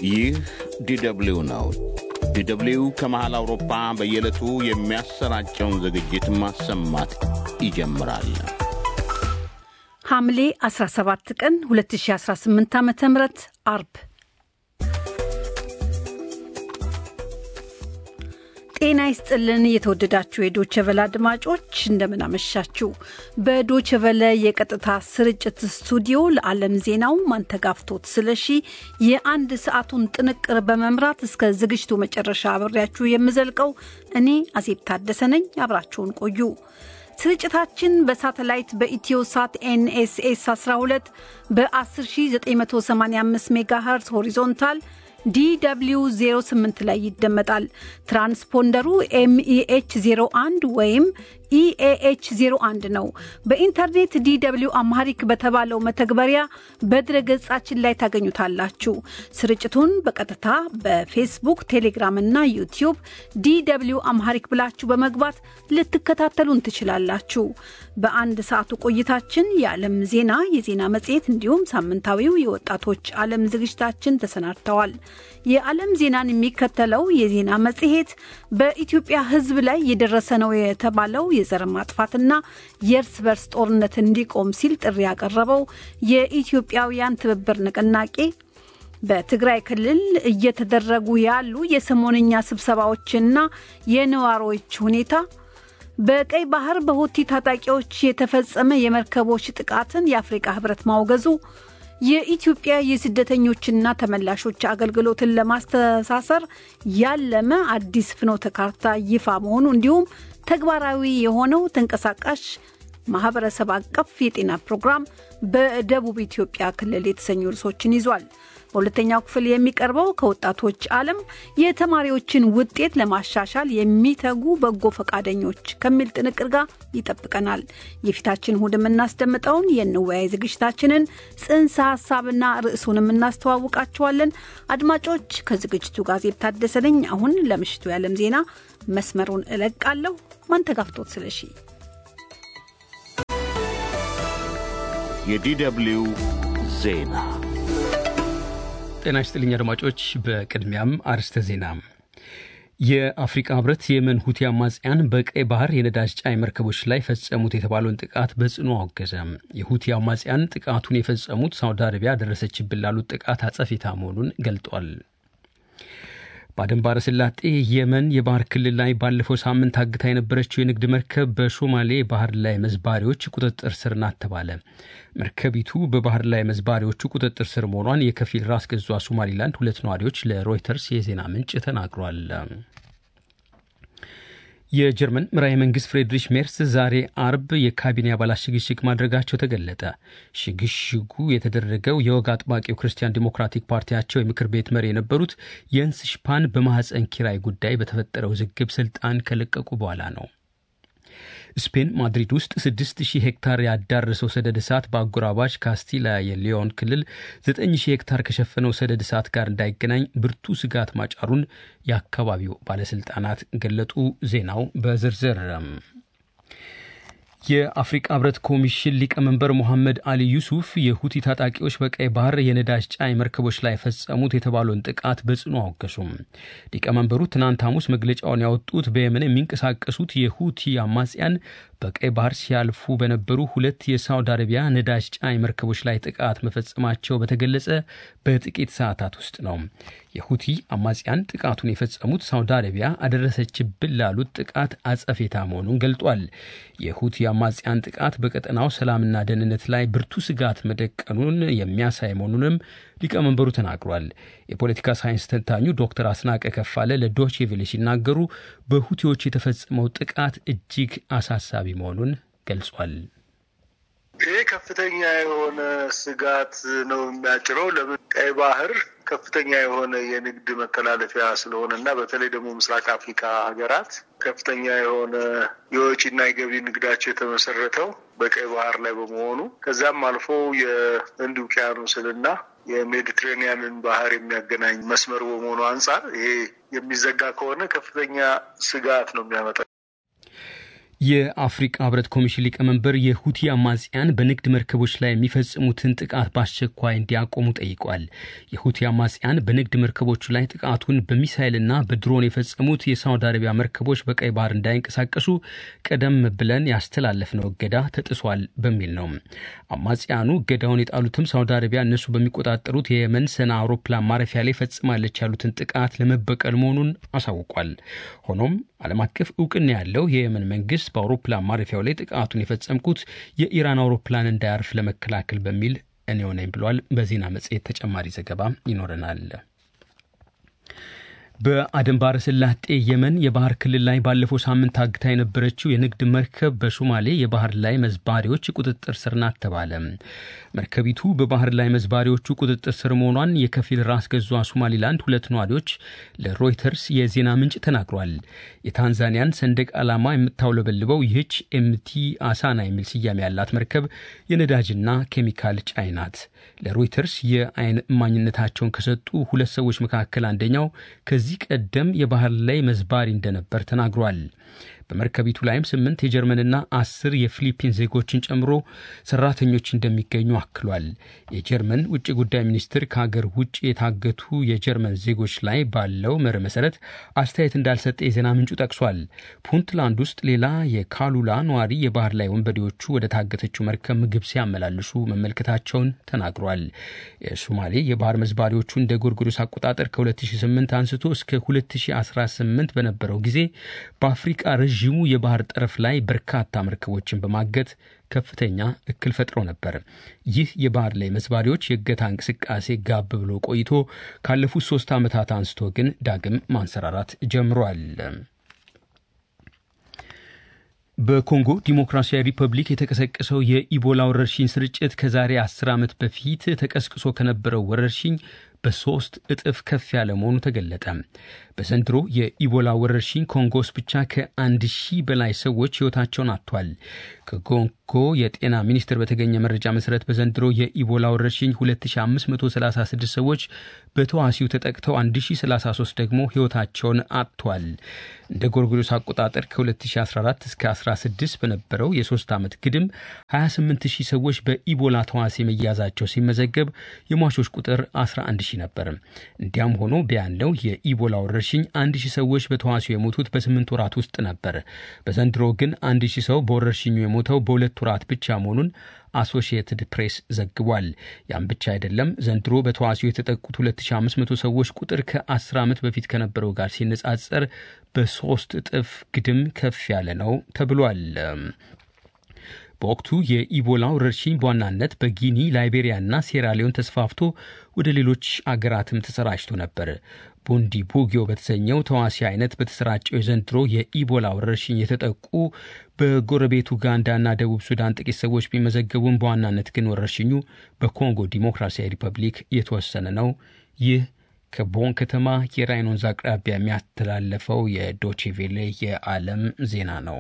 ይህ ዲደብሊው ነው። ዲደብሊው ከመሃል አውሮፓ በየዕለቱ የሚያሰራጨውን ዝግጅት ማሰማት ይጀምራል። ሐምሌ 17 ቀን 2018 ዓ ም አርብ ጤና ይስጥልን። የተወደዳችሁ የዶቸቨለ አድማጮች እንደምን አመሻችሁ። በዶቸቨለ የቀጥታ ስርጭት ስቱዲዮ ለዓለም ዜናው ማንተጋፍቶት ስለሺ የአንድ ሰዓቱን ጥንቅር በመምራት እስከ ዝግጅቱ መጨረሻ አብሬያችሁ የምዘልቀው እኔ አዜብ ታደሰ ነኝ። አብራችሁን ቆዩ። ስርጭታችን በሳተላይት በኢትዮሳት ኤንኤስኤስ 12 በ10985 ሜጋሄርዝ ሆሪዞንታል ዲw 08 ላይ ይደመጣል። ትራንስፖንደሩ ኤምኢኤች 01 ወይም ኢኤኤች 01 ነው። በኢንተርኔት ዲw አምሃሪክ በተባለው መተግበሪያ በድረ ገጻችን ላይ ታገኙታላችሁ። ስርጭቱን በቀጥታ በፌስቡክ፣ ቴሌግራም እና ዩቲዩብ ዲw አምሃሪክ ብላችሁ በመግባት ልትከታተሉን ትችላላችሁ። በአንድ ሰዓቱ ቆይታችን የዓለም ዜና፣ የዜና መጽሔት እንዲሁም ሳምንታዊው የወጣቶች ዓለም ዝግጅታችን ተሰናድተዋል። የዓለም ዜናን የሚከተለው የዜና መጽሔት በኢትዮጵያ ሕዝብ ላይ የደረሰ ነው የተባለው የዘር ማጥፋትና የእርስ በርስ ጦርነት እንዲቆም ሲል ጥሪ ያቀረበው የኢትዮጵያውያን ትብብር ንቅናቄ በትግራይ ክልል እየተደረጉ ያሉ የሰሞንኛ ስብሰባዎችና የነዋሪዎች ሁኔታ በቀይ ባህር በሁቲ ታጣቂዎች የተፈጸመ የመርከቦች ጥቃትን የአፍሪቃ ህብረት ማውገዙ የኢትዮጵያ የስደተኞችና ተመላሾች አገልግሎትን ለማስተሳሰር ያለመ አዲስ ፍኖተ ካርታ ይፋ መሆኑ እንዲሁም ተግባራዊ የሆነው ተንቀሳቃሽ ማህበረሰብ አቀፍ የጤና ፕሮግራም በደቡብ ኢትዮጵያ ክልል የተሰኙ ርዕሶችን ይዟል። በሁለተኛው ክፍል የሚቀርበው ከወጣቶች ዓለም የተማሪዎችን ውጤት ለማሻሻል የሚተጉ በጎ ፈቃደኞች ከሚል ጥንቅር ጋር ይጠብቀናል። የፊታችን እሁድ የምናስደምጠውን የንወያይ ዝግጅታችንን ጽንሰ ሀሳብና ርዕሱንም እናስተዋውቃችኋለን። አድማጮች ከዝግጅቱ ጋር ዜብ ታደሰ ነኝ። አሁን ለምሽቱ የዓለም ዜና መስመሩን እለቃለሁ። ማንተጋፍቶት ስለሺ የዲደብሊው ዜና ጤና ይስጥልኝ አድማጮች። በቅድሚያም አርስተ ዜና። የአፍሪቃ ህብረት የመን ሁቲ አማጽያን በቀይ ባህር የነዳጅ ጫኝ መርከቦች ላይ ፈጸሙት የተባለውን ጥቃት በጽኑ አወገዘ። የሁቲ አማጽያን ጥቃቱን የፈጸሙት ሳውዲ አረቢያ ደረሰችብን ላሉት ጥቃት አጸፌታ መሆኑን ገልጧል። በአደን ባሕረ ሰላጤ የመን የባህር ክልል ላይ ባለፈው ሳምንት አግታ የነበረችው የንግድ መርከብ በሶማሌ ባህር ላይ መዝባሪዎች ቁጥጥር ስር ናት ተባለ። መርከቢቱ በባህር ላይ መዝባሪዎቹ ቁጥጥር ስር መሆኗን የከፊል ራስ ገዟ ሶማሊላንድ ሁለት ነዋሪዎች ለሮይተርስ የዜና ምንጭ ተናግሯል። የጀርመን መራሄ መንግስት ፍሬድሪሽ ሜርስ ዛሬ አርብ የካቢኔ አባላት ሽግሽግ ማድረጋቸው ተገለጠ። ሽግሽጉ የተደረገው የወግ አጥባቂው ክርስቲያን ዲሞክራቲክ ፓርቲያቸው የምክር ቤት መሪ የነበሩት የንስ ሽፓን በማህፀን ኪራይ ጉዳይ በተፈጠረው ውዝግብ ስልጣን ከለቀቁ በኋላ ነው። ስፔን ማድሪድ ውስጥ 6000 ሄክታር ያዳረሰው ሰደድ እሳት በአጎራባች ካስቲላ የሊዮን ክልል 9000 ሄክታር ከሸፈነው ሰደድ እሳት ጋር እንዳይገናኝ ብርቱ ስጋት ማጫሩን የአካባቢው ባለስልጣናት ገለጡ። ዜናው በዝርዝር የአፍሪቃ ህብረት ኮሚሽን ሊቀመንበር ሞሐመድ አሊ ዩሱፍ የሁቲ ታጣቂዎች በቀይ ባህር የነዳጅ ጫኝ መርከቦች ላይ ፈጸሙት የተባለውን ጥቃት በጽኑ አወገዙም። ሊቀመንበሩ ትናንት ሐሙስ መግለጫውን ያወጡት በየመን የሚንቀሳቀሱት የሁቲ አማጽያን በቀይ ባህር ሲያልፉ በነበሩ ሁለት የሳውዲ አረቢያ ነዳጅ ጫኝ መርከቦች ላይ ጥቃት መፈጸማቸው በተገለጸ በጥቂት ሰዓታት ውስጥ ነው። የሁቲ አማጽያን ጥቃቱን የፈጸሙት ሳውዲ አረቢያ አደረሰችብን ላሉት ጥቃት አጸፌታ መሆኑን ገልጧል። የሁቲ አማጽያን ጥቃት በቀጠናው ሰላምና ደህንነት ላይ ብርቱ ስጋት መደቀኑን የሚያሳይ መሆኑንም ሊቀመንበሩ ተናግሯል። የፖለቲካ ሳይንስ ተንታኙ ዶክተር አስናቀ ከፋለ ለዶቼ ቬለ ሲናገሩ በሁቲዎች የተፈጸመው ጥቃት እጅግ አሳሳቢ መሆኑን ገልጿል። ይህ ከፍተኛ የሆነ ስጋት ነው የሚያጭረው። ለምን ቀይ ባህር ከፍተኛ የሆነ የንግድ መተላለፊያ ስለሆነ እና በተለይ ደግሞ ምስራቅ አፍሪካ ሀገራት ከፍተኛ የሆነ የወጪና የገቢ ንግዳቸው የተመሰረተው በቀይ ባህር ላይ በመሆኑ ከዛም አልፎ የህንድ ውቅያኖስንና የሜዲትሬኒያንን ባህር የሚያገናኝ መስመር በመሆኑ አንጻር ይሄ የሚዘጋ ከሆነ ከፍተኛ ስጋት ነው የሚያመጣው። የአፍሪቃ ህብረት ኮሚሽን ሊቀመንበር የሁቲ አማጽያን በንግድ መርከቦች ላይ የሚፈጽሙትን ጥቃት በአስቸኳይ እንዲያቆሙ ጠይቋል። የሁቲ አማጽያን በንግድ መርከቦቹ ላይ ጥቃቱን በሚሳይልና በድሮን የፈጸሙት የሳውዲ አረቢያ መርከቦች በቀይ ባህር እንዳይንቀሳቀሱ ቀደም ብለን ያስተላለፍነው እገዳ ተጥሷል በሚል ነው። አማጽያኑ እገዳውን የጣሉትም ሳውዲ አረቢያ እነሱ በሚቆጣጠሩት የየመን ሰና አውሮፕላን ማረፊያ ላይ ፈጽማለች ያሉትን ጥቃት ለመበቀል መሆኑን አሳውቋል። ሆኖም ዓለም አቀፍ እውቅና ያለው የየመን መንግስት በአውሮፕላን ማረፊያው ላይ ጥቃቱን የፈጸምኩት የኢራን አውሮፕላን እንዳያርፍ ለመከላከል በሚል እኔው ነኝ ብሏል። በዜና መጽሔት ተጨማሪ ዘገባ ይኖረናል። በአደን ባህረ ሰላጤ የመን የባህር ክልል ላይ ባለፈው ሳምንት ታግታ የነበረችው የንግድ መርከብ በሶማሌ የባህር ላይ መዝባሪዎች ቁጥጥር ስር ናት ተባለ። መርከቢቱ በባህር ላይ መዝባሪዎቹ ቁጥጥር ስር መሆኗን የከፊል ራስ ገዟ ሶማሊላንድ ሁለት ነዋሪዎች ለሮይተርስ የዜና ምንጭ ተናግሯል። የታንዛኒያን ሰንደቅ ዓላማ የምታውለበልበው ይህች ኤምቲ አሳና የሚል ስያሜ ያላት መርከብ የነዳጅና ኬሚካል ጫኝ ናት። ለሮይተርስ የአይን እማኝነታቸውን ከሰጡ ሁለት ሰዎች መካከል አንደኛው ከዚህ ቀደም የባህር ላይ መዝባሪ እንደነበር ተናግሯል። በመርከቢቱ ላይም ስምንት የጀርመንና አስር የፊሊፒን ዜጎችን ጨምሮ ሰራተኞች እንደሚገኙ አክሏል። የጀርመን ውጭ ጉዳይ ሚኒስትር ከሀገር ውጭ የታገቱ የጀርመን ዜጎች ላይ ባለው መርህ መሰረት አስተያየት እንዳልሰጠ የዜና ምንጩ ጠቅሷል። ፑንትላንድ ውስጥ ሌላ የካሉላ ነዋሪ የባህር ላይ ወንበዴዎቹ ወደ ታገተችው መርከብ ምግብ ሲያመላልሱ መመልከታቸውን ተናግሯል። የሶማሌ የባህር መዝባሪዎቹ እንደ ጎርጎሮስ አቆጣጠር ከ2008 አንስቶ እስከ 2018 በነበረው ጊዜ በአፍሪቃ ረዥሙ የባህር ጠረፍ ላይ በርካታ መርከቦችን በማገት ከፍተኛ እክል ፈጥሮ ነበር። ይህ የባህር ላይ መዝባሪዎች የእገታ እንቅስቃሴ ጋብ ብሎ ቆይቶ ካለፉት ሶስት ዓመታት አንስቶ ግን ዳግም ማንሰራራት ጀምሯል። በኮንጎ ዲሞክራሲያዊ ሪፐብሊክ የተቀሰቀሰው የኢቦላ ወረርሽኝ ስርጭት ከዛሬ አስር ዓመት በፊት ተቀስቅሶ ከነበረው ወረርሽኝ በሶስት እጥፍ ከፍ ያለ መሆኑ ተገለጠ። በዘንድሮ የኢቦላ ወረርሽኝ ኮንጎ ውስጥ ብቻ ከአንድ ሺህ በላይ ሰዎች ሕይወታቸውን አጥቷል። ከኮንጎ የጤና ሚኒስቴር በተገኘ መረጃ መሰረት በዘንድሮ የኢቦላ ወረርሽኝ 2536 ሰዎች በተዋሲው ተጠቅተው 1033 ደግሞ ሕይወታቸውን አጥቷል። እንደ ጎርጎሮስ አቆጣጠር ከ2014 እስከ 16 በነበረው የሶስት ዓመት ግድም 28000 ሰዎች በኢቦላ ተዋሲ መያዛቸው ሲመዘገብ የሟቾች ቁጥር 11000 ነበር። እንዲያም ሆኖ ቢያለው የኢቦላ ወረርሽኝ አንድ ሺህ ሰዎች በተዋሲው የሞቱት በስምንት ወራት ውስጥ ነበር። በዘንድሮ ግን አንድ ሺህ ሰው በወረርሽኙ የሞተው በሁለት ወራት ብቻ መሆኑን አሶሺየትድ ፕሬስ ዘግቧል። ያም ብቻ አይደለም። ዘንድሮ በተዋሲው የተጠቁት 2500 ሰዎች ቁጥር ከ10 ዓመት በፊት ከነበረው ጋር ሲነጻጸር በሶስት እጥፍ ግድም ከፍ ያለ ነው ተብሏል። በወቅቱ የኢቦላ ወረርሽኝ በዋናነት በጊኒ ላይቤሪያና ሴራሊዮን ተስፋፍቶ ወደ ሌሎች አገራትም ተሰራጭቶ ነበር። ቡንዲ ቡጊዮ በተሰኘው ተዋሲ አይነት በተሰራጨው የዘንድሮ የኢቦላ ወረርሽኝ የተጠቁ በጎረቤት ኡጋንዳና ደቡብ ሱዳን ጥቂት ሰዎች ቢመዘገቡም በዋናነት ግን ወረርሽኙ በኮንጎ ዲሞክራሲያዊ ሪፐብሊክ የተወሰነ ነው። ይህ ከቦን ከተማ የራይን ወንዝ አቅራቢያ የሚያስተላለፈው የዶቼቬሌ የዓለም ዜና ነው።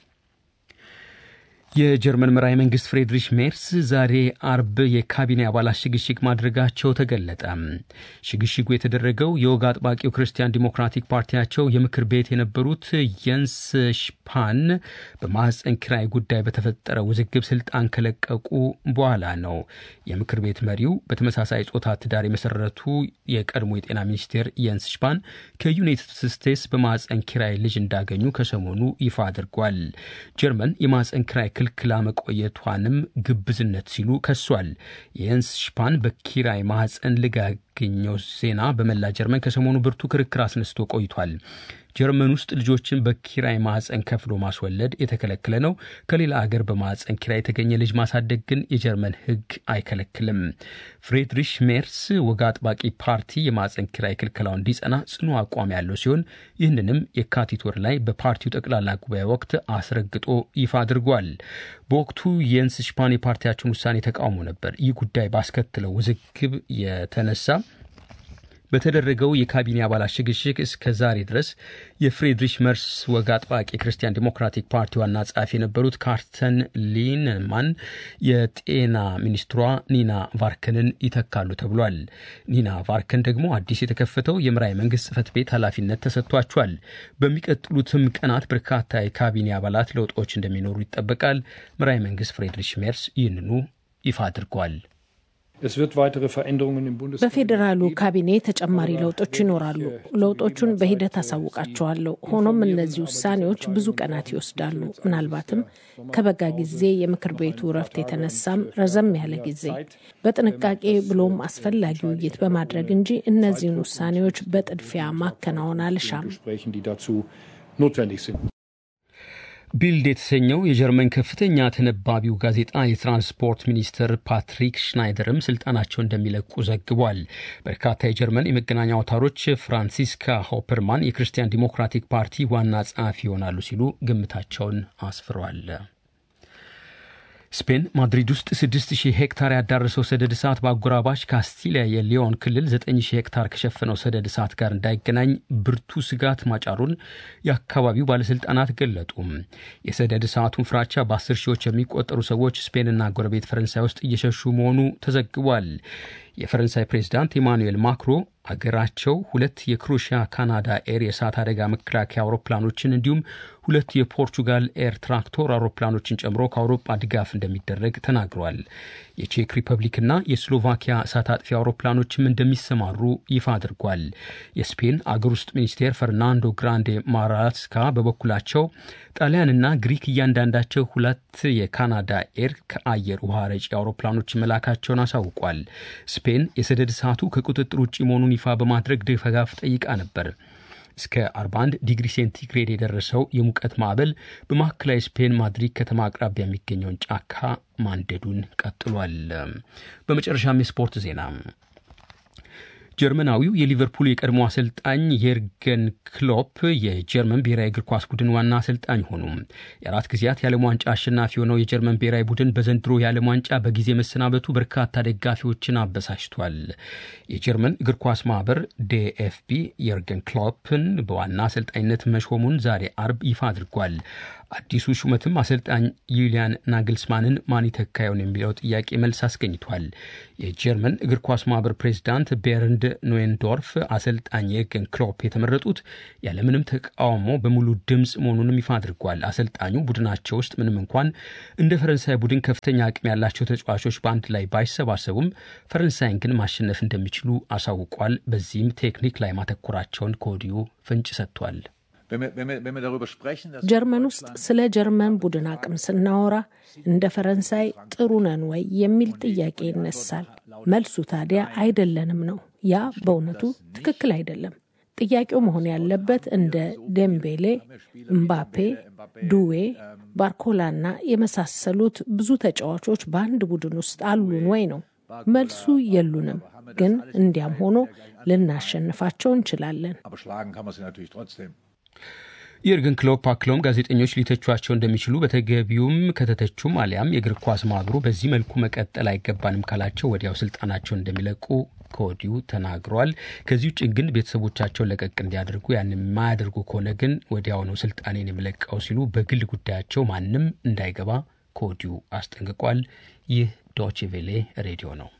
የጀርመን መራሄ መንግስት ፍሬድሪሽ ሜርስ ዛሬ አርብ የካቢኔ አባላት ሽግሽግ ማድረጋቸው ተገለጠ። ሽግሽጉ የተደረገው የወግ አጥባቂው ክርስቲያን ዲሞክራቲክ ፓርቲያቸው የምክር ቤት የነበሩት የንስ ሽፓን በማህፀን ኪራይ ጉዳይ በተፈጠረ ውዝግብ ስልጣን ከለቀቁ በኋላ ነው። የምክር ቤት መሪው በተመሳሳይ ጾታ ትዳር የመሰረቱ የቀድሞ የጤና ሚኒስቴር የንስ ሽፓን ከዩናይትድ ስቴትስ በማህፀን ኪራይ ልጅ እንዳገኙ ከሰሞኑ ይፋ አድርጓል። ጀርመን የማህፀን ኪራይ ክልክላ መቆየቷንም ግብዝነት ሲሉ ከሷል። የየንስ ሽፓን በኪራይ ማህፀን ልጅ ያገኘው ዜና በመላ ጀርመን ከሰሞኑ ብርቱ ክርክር አስነስቶ ቆይቷል። ጀርመን ውስጥ ልጆችን በኪራይ ማህፀን ከፍሎ ማስወለድ የተከለከለ ነው። ከሌላ አገር በማህፀን ኪራይ የተገኘ ልጅ ማሳደግ ግን የጀርመን ሕግ አይከለክልም። ፍሬድሪሽ ሜርስ ወግ አጥባቂ ፓርቲ የማህፀን ኪራይ ክልከላው እንዲጸና ጽኑ አቋም ያለው ሲሆን ይህንንም የካቲት ወር ላይ በፓርቲው ጠቅላላ ጉባኤ ወቅት አስረግጦ ይፋ አድርጓል። በወቅቱ የንስ ሽፓን የፓርቲያቸውን ውሳኔ ተቃውሞ ነበር። ይህ ጉዳይ ባስከትለው ውዝግብ የተነሳ በተደረገው የካቢኔ አባላት ሽግሽግ እስከ ዛሬ ድረስ የፍሬድሪሽ መርስ ወግ አጥባቂ የክርስቲያን ዲሞክራቲክ ፓርቲ ዋና ጸሐፊ የነበሩት ካርተን ሊንማን የጤና ሚኒስትሯ ኒና ቫርከንን ይተካሉ ተብሏል። ኒና ቫርከን ደግሞ አዲስ የተከፈተው የምራይ መንግስት ጽህፈት ቤት ኃላፊነት ተሰጥቷቸዋል። በሚቀጥሉትም ቀናት በርካታ የካቢኔ አባላት ለውጦች እንደሚኖሩ ይጠበቃል። ምራይ መንግስት ፍሬድሪሽ ሜርስ ይህንኑ ይፋ አድርጓል። በፌዴራሉ ካቢኔ ተጨማሪ ለውጦች ይኖራሉ። ለውጦቹን በሂደት አሳውቃቸዋለሁ። ሆኖም እነዚህ ውሳኔዎች ብዙ ቀናት ይወስዳሉ። ምናልባትም ከበጋ ጊዜ የምክር ቤቱ እረፍት የተነሳም ረዘም ያለ ጊዜ በጥንቃቄ ብሎም አስፈላጊ ውይይት በማድረግ እንጂ እነዚህን ውሳኔዎች በጥድፊያ ማከናወን አልሻም። ቢልድ የተሰኘው የጀርመን ከፍተኛ ተነባቢው ጋዜጣ የትራንስፖርት ሚኒስትር ፓትሪክ ሽናይደርም ስልጣናቸው እንደሚለቁ ዘግቧል። በርካታ የጀርመን የመገናኛ አውታሮች ፍራንሲስካ ሆፐርማን የክርስቲያን ዲሞክራቲክ ፓርቲ ዋና ጸሐፊ ይሆናሉ ሲሉ ግምታቸውን አስፍሯል። ስፔን ማድሪድ ውስጥ 6000 ሄክታር ያዳረሰው ሰደድ እሳት በአጎራባች ካስቲሊያ የሊዮን ክልል 9000 ሄክታር ከሸፈነው ሰደድ እሳት ጋር እንዳይገናኝ ብርቱ ስጋት ማጫሩን የአካባቢው ባለስልጣናት ገለጡ። የሰደድ እሳቱን ፍራቻ በ10 ሺዎች የሚቆጠሩ ሰዎች ስፔንና ጎረቤት ፈረንሳይ ውስጥ እየሸሹ መሆኑ ተዘግቧል። የፈረንሳይ ፕሬዚዳንት ኢማኑኤል ማክሮ አገራቸው ሁለት የክሮሽያ ካናዳ ኤር የእሳት አደጋ መከላከያ አውሮፕላኖችን እንዲሁም ሁለት የፖርቹጋል ኤር ትራክቶር አውሮፕላኖችን ጨምሮ ከአውሮፓ ድጋፍ እንደሚደረግ ተናግሯል። የቼክ ሪፐብሊክና የስሎቫኪያ እሳት አጥፊ አውሮፕላኖችም እንደሚሰማሩ ይፋ አድርጓል። የስፔን አገር ውስጥ ሚኒስቴር ፈርናንዶ ግራንዴ ማራስካ በበኩላቸው ጣሊያንና ግሪክ እያንዳንዳቸው ሁለት የካናዳ ኤር ከአየር ውሃ ረጪ አውሮፕላኖች መላካቸውን አሳውቋል። ስፔን የሰደድ እሳቱ ከቁጥጥር ውጭ መሆኑን ይፋ በማድረግ ድጋፍ ጠይቃ ነበር። እስከ 41 ዲግሪ ሴንቲግሬድ የደረሰው የሙቀት ማዕበል በማዕከላዊ ስፔን ማድሪድ ከተማ አቅራቢያ የሚገኘውን ጫካ ማንደዱን ቀጥሏል። በመጨረሻም የስፖርት ዜና ጀርመናዊው የሊቨርፑል የቀድሞ አሰልጣኝ የርገን ክሎፕ የጀርመን ብሔራዊ እግር ኳስ ቡድን ዋና አሰልጣኝ ሆኑ። የአራት ጊዜያት የዓለም ዋንጫ አሸናፊ የሆነው የጀርመን ብሔራዊ ቡድን በዘንድሮ የዓለም ዋንጫ በጊዜ መሰናበቱ በርካታ ደጋፊዎችን አበሳጭቷል። የጀርመን እግር ኳስ ማህበር ዴኤፍቢ የርገን ክሎፕን በዋና አሰልጣኝነት መሾሙን ዛሬ አርብ ይፋ አድርጓል። አዲሱ ሹመትም አሰልጣኝ ዩሊያን ናግልስማንን ማን ይተካየውን የሚለው ጥያቄ መልስ አስገኝቷል። የጀርመን እግር ኳስ ማህበር ፕሬዚዳንት ቤርንድ ኖዌንዶርፍ አሰልጣኝ የርገን ክሎፕ የተመረጡት ያለምንም ተቃውሞ በሙሉ ድምፅ መሆኑንም ይፋ አድርጓል። አሰልጣኙ ቡድናቸው ውስጥ ምንም እንኳን እንደ ፈረንሳይ ቡድን ከፍተኛ አቅም ያላቸው ተጫዋቾች በአንድ ላይ ባይሰባሰቡም ፈረንሳይን ግን ማሸነፍ እንደሚችሉ አሳውቋል። በዚህም ቴክኒክ ላይ ማተኮራቸውን ከወዲሁ ፍንጭ ሰጥቷል። ጀርመን ውስጥ ስለ ጀርመን ቡድን አቅም ስናወራ እንደ ፈረንሳይ ጥሩ ነን ወይ የሚል ጥያቄ ይነሳል። መልሱ ታዲያ አይደለንም ነው። ያ በእውነቱ ትክክል አይደለም። ጥያቄው መሆን ያለበት እንደ ዴምቤሌ፣ እምባፔ፣ ዱዌ፣ ባርኮላና የመሳሰሉት ብዙ ተጫዋቾች በአንድ ቡድን ውስጥ አሉን ወይ ነው። መልሱ የሉንም። ግን እንዲያም ሆኖ ልናሸንፋቸው እንችላለን። የርገን ክሎፕ አክለውም ጋዜጠኞች ሊተቿቸው እንደሚችሉ በተገቢውም ከተተቹም አሊያም የእግር ኳስ ማህበሩ በዚህ መልኩ መቀጠል አይገባንም ካላቸው ወዲያው ስልጣናቸውን እንደሚለቁ ከወዲሁ ተናግረዋል። ከዚህ ውጭ ግን ቤተሰቦቻቸውን ለቀቅ እንዲያደርጉ ያን የማያደርጉ ከሆነ ግን ወዲያው ነው ስልጣኔን የምለቀው ሲሉ በግል ጉዳያቸው ማንም እንዳይገባ ከወዲሁ አስጠንቅቋል። ይህ ዶቼ ቬሌ ሬዲዮ ነው።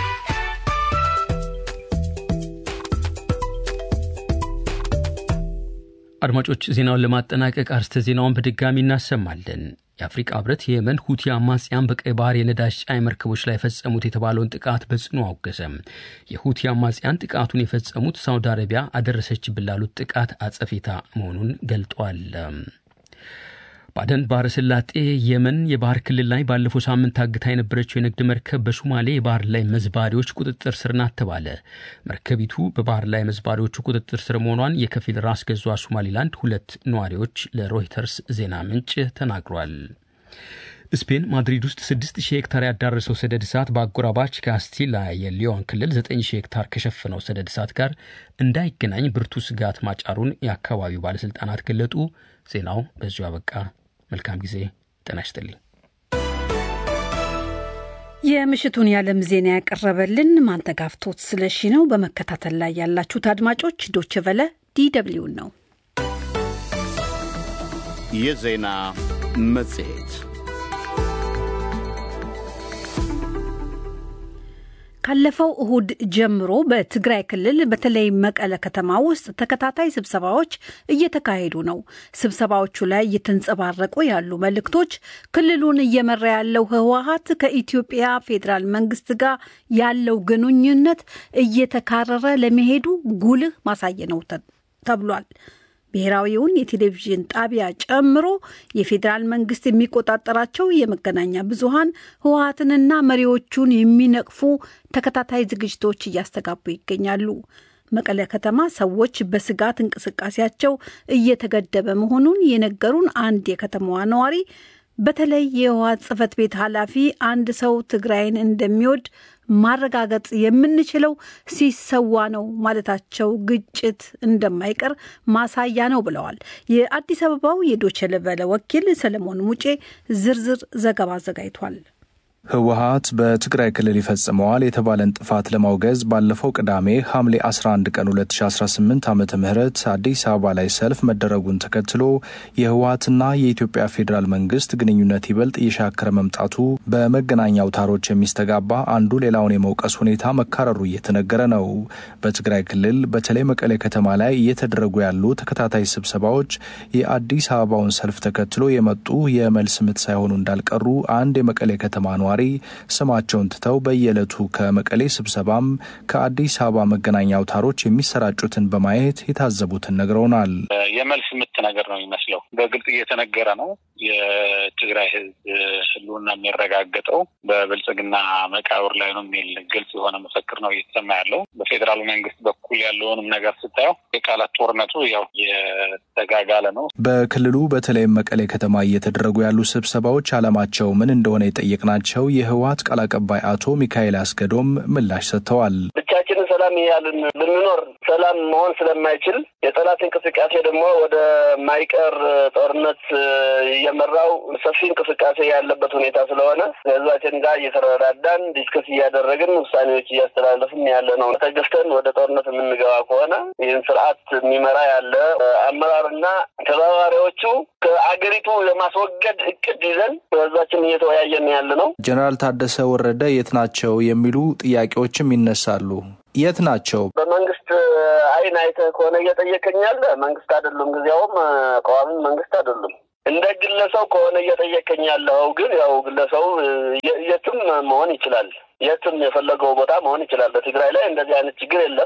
አድማጮች ዜናውን ለማጠናቀቅ አርስተ ዜናውን በድጋሚ እናሰማለን። የአፍሪቃ ህብረት የየመን ሁቲ አማጽያን በቀይ ባህር የነዳጅ ጫኝ መርከቦች ላይ የፈጸሙት የተባለውን ጥቃት በጽኑ አወገዘም። የሁቲ አማጽያን ጥቃቱን የፈጸሙት ሳውዲ አረቢያ አደረሰችብን ላሉት ጥቃት አጸፌታ መሆኑን ገልጧል። ባደን ባህረ ሰላጤ የመን የባህር ክልል ላይ ባለፈው ሳምንት ታግታ የነበረችው የንግድ መርከብ በሶማሌ የባህር ላይ መዝባሪዎች ቁጥጥር ስር ናት ተባለ። መርከቢቱ በባህር ላይ መዝባሪዎቹ ቁጥጥር ስር መሆኗን የከፊል ራስ ገዟ ሶማሊላንድ ሁለት ነዋሪዎች ለሮይተርስ ዜና ምንጭ ተናግሯል። ስፔን ማድሪድ ውስጥ 6000 ሄክታር ያዳረሰው ሰደድ እሳት በአጎራባች ካስቲላ የሊዮን ክልል 9000 ሄክታር ከሸፈነው ሰደድ እሳት ጋር እንዳይገናኝ ብርቱ ስጋት ማጫሩን የአካባቢው ባለሥልጣናት ገለጡ። ዜናው በዚሁ አበቃ። መልካም ጊዜ። ጤና ይስጥልኝ። የምሽቱን የዓለም ዜና ያቀረበልን ማንተጋፍቶት ስለሺ ነው። በመከታተል ላይ ያላችሁት አድማጮች ዶችቨለ ዲደብሊውን ነው። የዜና መጽሔት ካለፈው እሁድ ጀምሮ በትግራይ ክልል በተለይ መቀለ ከተማ ውስጥ ተከታታይ ስብሰባዎች እየተካሄዱ ነው። ስብሰባዎቹ ላይ እየተንጸባረቁ ያሉ መልእክቶች ክልሉን እየመራ ያለው ህወሀት ከኢትዮጵያ ፌዴራል መንግስት ጋር ያለው ግንኙነት እየተካረረ ለመሄዱ ጉልህ ማሳየ ነው ተብሏል። ብሔራዊውን የቴሌቪዥን ጣቢያ ጨምሮ የፌዴራል መንግስት የሚቆጣጠራቸው የመገናኛ ብዙሃን ህወሀትንና መሪዎቹን የሚነቅፉ ተከታታይ ዝግጅቶች እያስተጋቡ ይገኛሉ። መቀለ ከተማ ሰዎች በስጋት እንቅስቃሴያቸው እየተገደበ መሆኑን የነገሩን አንድ የከተማዋ ነዋሪ በተለይ የህወሀት ጽህፈት ቤት ኃላፊ አንድ ሰው ትግራይን እንደሚወድ ማረጋገጥ የምንችለው ሲሰዋ ነው ማለታቸው ግጭት እንደማይቀር ማሳያ ነው ብለዋል። የአዲስ አበባው የዶቼ ቬለ ወኪል ሰለሞን ሙጬ ዝርዝር ዘገባ አዘጋጅቷል። ህወሀት በትግራይ ክልል ይፈጽመዋል የተባለን ጥፋት ለማውገዝ ባለፈው ቅዳሜ ሐምሌ 11 ቀን 2018 ዓ ም አዲስ አበባ ላይ ሰልፍ መደረጉን ተከትሎ የህወሀትና የኢትዮጵያ ፌዴራል መንግስት ግንኙነት ይበልጥ እየሻከረ መምጣቱ በመገናኛ አውታሮች የሚስተጋባ አንዱ ሌላውን የመውቀስ ሁኔታ መካረሩ እየተነገረ ነው። በትግራይ ክልል በተለይ መቀሌ ከተማ ላይ እየተደረጉ ያሉ ተከታታይ ስብሰባዎች የአዲስ አበባውን ሰልፍ ተከትሎ የመጡ የመልስ ምት ሳይሆኑ እንዳልቀሩ አንድ የመቀሌ ከተማ ነዋሪ ስማቸውን ትተው በየዕለቱ ከመቀሌ ስብሰባም ከአዲስ አበባ መገናኛ አውታሮች የሚሰራጩትን በማየት የታዘቡትን ነግረውናል። የመልስ ምት ነገር ነው የሚመስለው። በግልጽ እየተነገረ ነው። የትግራይ ህዝብ ህልውና የሚረጋገጠው በብልጽግና መቃብር ላይ ነው የሚል ግልጽ የሆነ መፈክር ነው እየተሰማ ያለው። በፌዴራሉ መንግስት በኩል ያለውንም ነገር ስታየው የቃላት ጦርነቱ ያው የተጋጋለ ነው። በክልሉ በተለይም መቀሌ ከተማ እየተደረጉ ያሉ ስብሰባዎች ዓላማቸው ምን እንደሆነ የጠየቅናቸው የህወሀት ቃል አቀባይ አቶ ሚካኤል አስገዶም ምላሽ ሰጥተዋል። ብቻችንን ሰላም እያልን ብንኖር ሰላም መሆን ስለማይችል የጠላት እንቅስቃሴ ደግሞ ወደ ማይቀር ጦርነት እየመራው ሰፊ እንቅስቃሴ ያለበት ሁኔታ ስለሆነ ከህዝባችን ጋር እየተረዳዳን ዲስከስ እያደረግን ውሳኔዎች እያስተላለፍን ያለ ነው። ተገፍተን ወደ ጦርነት የምንገባ ከሆነ ይህን ስርዓት የሚመራ ያለ አመራርና ተባባሪዎቹ ከአገሪቱ የማስወገድ እቅድ ይዘን በህዝባችን እየተወያየን ያለ ነው። ጀነራል ታደሰ ወረደ የት ናቸው የሚሉ ጥያቄዎችም ይነሳሉ። የት ናቸው? በመንግስት አይን አይተህ ከሆነ እየጠየቀኝ ያለ መንግስት አይደሉም፣ ጊዜያውም ቀዋሚ መንግስት አይደሉም። እንደ ግለሰብ ከሆነ እየጠየቀኝ ያለው ግን ያው ግለሰቡ የትም መሆን ይችላል የትም የፈለገው ቦታ መሆን ይችላል። በትግራይ ላይ እንደዚህ አይነት ችግር የለም።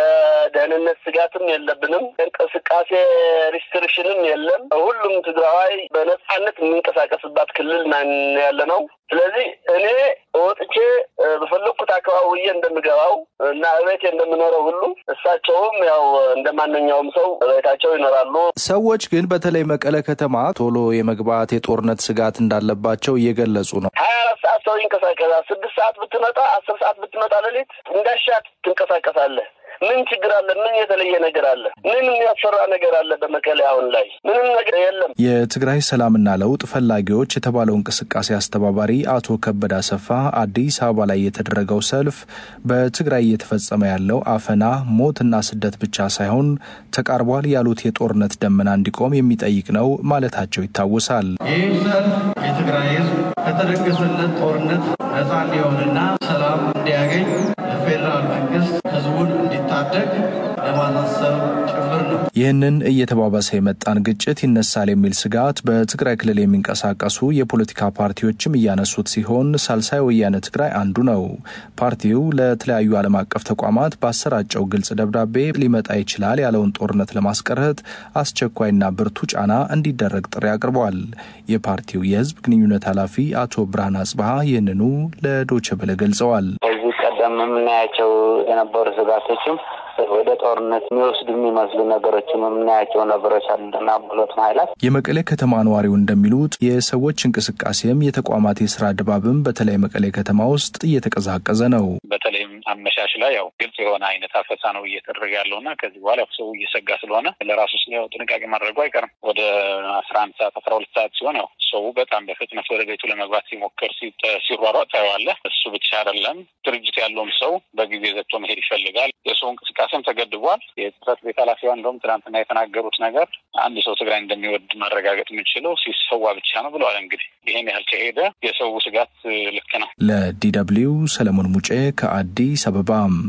የደህንነት ስጋትም የለብንም። እንቅስቃሴ ሪስትሪክሽንም የለም። ሁሉም ትግራዋይ በነጻነት የሚንቀሳቀስባት ክልል ያለ ነው። ስለዚህ እኔ ወጥቼ በፈለግኩት አካባቢ እንደምገባው እና እቤቴ እንደምኖረው ሁሉ እሳቸውም ያው እንደ ማንኛውም ሰው እቤታቸው ይኖራሉ። ሰዎች ግን በተለይ መቀለ ከተማ ቶሎ የመግባት የጦርነት ስጋት እንዳለባቸው እየገለጹ ነው። ሀያ አራት ሰዓት ሰው ይንቀሳቀሳል። ስድስት ሰዓት ብትመጣ፣ አስር ሰዓት ብትመጣ ሌሊት እንዳሻት ትንቀሳቀሳለህ። ምን ችግር አለ? ምን የተለየ ነገር አለ? ምን የሚያስፈራ ነገር አለ? በመቀሌ አሁን ላይ ምንም ነገር የለም። የትግራይ ሰላምና ለውጥ ፈላጊዎች የተባለው እንቅስቃሴ አስተባባሪ አቶ ከበደ አሰፋ አዲስ አበባ ላይ የተደረገው ሰልፍ በትግራይ እየተፈጸመ ያለው አፈና፣ ሞትና ስደት ብቻ ሳይሆን ተቃርቧል ያሉት የጦርነት ደመና እንዲቆም የሚጠይቅ ነው ማለታቸው ይታወሳል። ይህ ሰልፍ የትግራይ ሕዝብ ከተደገሰለት ጦርነት ነፃ እንዲሆንና ሰላም እንዲያገኝ የፌዴራል መንግስት ህዝቡን እንዲታደግ ለማሳሰብ ጭምር ነው። ይህንን እየተባባሰ የመጣን ግጭት ይነሳል የሚል ስጋት በትግራይ ክልል የሚንቀሳቀሱ የፖለቲካ ፓርቲዎችም እያነሱት ሲሆን ሳልሳይ ወያነ ትግራይ አንዱ ነው። ፓርቲው ለተለያዩ ዓለም አቀፍ ተቋማት ባሰራጨው ግልጽ ደብዳቤ ሊመጣ ይችላል ያለውን ጦርነት ለማስቀረት አስቸኳይና ብርቱ ጫና እንዲደረግ ጥሪ አቅርበዋል። የፓርቲው የህዝብ ግንኙነት ኃላፊ አቶ ብርሃን አጽብሃ ይህንኑ ለዶቸ በለ ገልጸዋል። ከዚህ ቀደም የምናያቸው የነበሩ ስጋቶችም ወደ ጦርነት የሚወስዱ የሚመስሉ ነገሮችን የምናያቸው ነገሮች አሉና ሁለቱም ኃይላት የመቀሌ ከተማ ነዋሪው እንደሚሉት የሰዎች እንቅስቃሴም የተቋማት የስራ ድባብም በተለይ መቀሌ ከተማ ውስጥ እየተቀዛቀዘ ነው። በተለይም አመሻሽ ላይ ያው ግልጽ የሆነ አይነት አፈሳ ነው እየተደረገ ያለው እና ከዚህ በኋላ ሰው እየሰጋ ስለሆነ ለራሱ ያው ጥንቃቄ ማድረጉ አይቀርም። ወደ አስራ አንድ ሰዓት አስራ ሁለት ሰዓት ሲሆን ያው ሰው በጣም በፍጥነት ወደ ቤቱ ለመግባት ሲሞክር ሲሯሯጥ ታየዋለህ። እሱ ብቻ አይደለም፣ ድርጅት ያለውም ሰው በጊዜ ዘግቶ መሄድ ይፈልጋል። የሰው እንቅስቃሴም ተገድቧል። የጽህፈት ቤት ኃላፊዋ እንደውም ትናንትና የተናገሩት ነገር አንድ ሰው ትግራይ እንደሚወድ ማረጋገጥ የምንችለው ሲሰዋ ብቻ ነው ብለዋል። እንግዲህ ይህን ያህል ከሄደ የሰው ስጋት ልክ ነው። ለዲ ደብልዩ ሰለሞን ሙጬ ከአዲስ አበባ።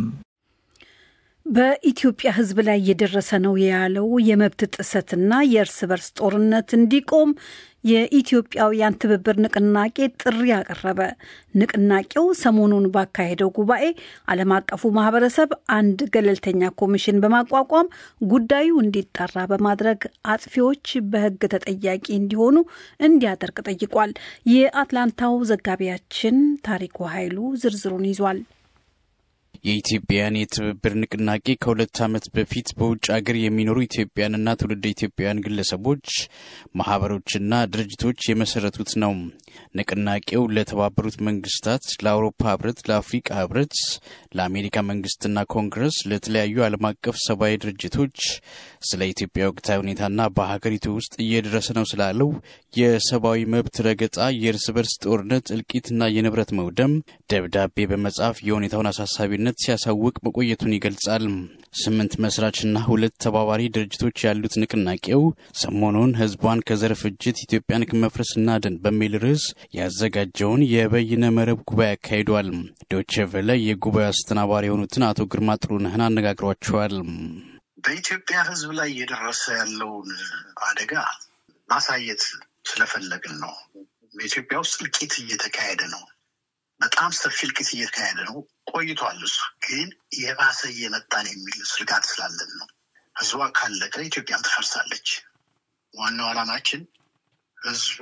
በኢትዮጵያ ሕዝብ ላይ እየደረሰ ነው ያለው የመብት ጥሰትና የእርስ በርስ ጦርነት እንዲቆም የኢትዮጵያውያን ትብብር ንቅናቄ ጥሪ አቀረበ። ንቅናቄው ሰሞኑን ባካሄደው ጉባኤ ዓለም አቀፉ ማህበረሰብ አንድ ገለልተኛ ኮሚሽን በማቋቋም ጉዳዩ እንዲጣራ በማድረግ አጥፊዎች በሕግ ተጠያቂ እንዲሆኑ እንዲያደርግ ጠይቋል። የአትላንታው ዘጋቢያችን ታሪኩ ኃይሉ ዝርዝሩን ይዟል። የኢትዮጵያውያን የትብብር ንቅናቄ ከሁለት ዓመት በፊት በውጭ ሀገር የሚኖሩ ኢትዮጵያውያንና ትውልደ ኢትዮጵያውያን ግለሰቦች፣ ማህበሮችና ድርጅቶች የመሰረቱት ነው። ንቅናቄው ለተባበሩት መንግስታት፣ ለአውሮፓ ህብረት፣ ለአፍሪቃ ህብረት፣ ለአሜሪካ መንግስትና ኮንግረስ፣ ለተለያዩ ዓለም አቀፍ ሰብአዊ ድርጅቶች ስለ ኢትዮጵያ ወቅታዊ ሁኔታና በሀገሪቱ ውስጥ እየደረሰ ነው ስላለው የሰብአዊ መብት ረገጣ፣ የእርስ በርስ ጦርነት፣ እልቂትና የንብረት መውደም ደብዳቤ በመጻፍ የሁኔታውን አሳሳቢነት ሲያሳውቅ መቆየቱን ይገልጻል። ስምንት መስራችና ሁለት ተባባሪ ድርጅቶች ያሉት ንቅናቄው ሰሞኑን ህዝቧን ከዘር ፍጅት ኢትዮጵያን ከመፍረስ እናድን በሚል ርዕስ ያዘጋጀውን የበይነ መረብ ጉባኤ አካሂዷል። ዶቼ ቬለ የጉባኤው አስተናባሪ የሆኑትን አቶ ግርማ ጥሩነህን አነጋግሯቸዋል። በኢትዮጵያ ህዝብ ላይ እየደረሰ ያለውን አደጋ ማሳየት ስለፈለግን ነው። በኢትዮጵያ ውስጥ እልቂት እየተካሄደ ነው። በጣም ሰፊ እልቂት እየተካሄደ ነው ቆይቷል። እሱ ግን የባሰ እየመጣን የሚል ስጋት ስላለን ነው። ህዝቧ ካለቀ ኢትዮጵያም ትፈርሳለች። ዋናው ዓላማችን ህዝቡ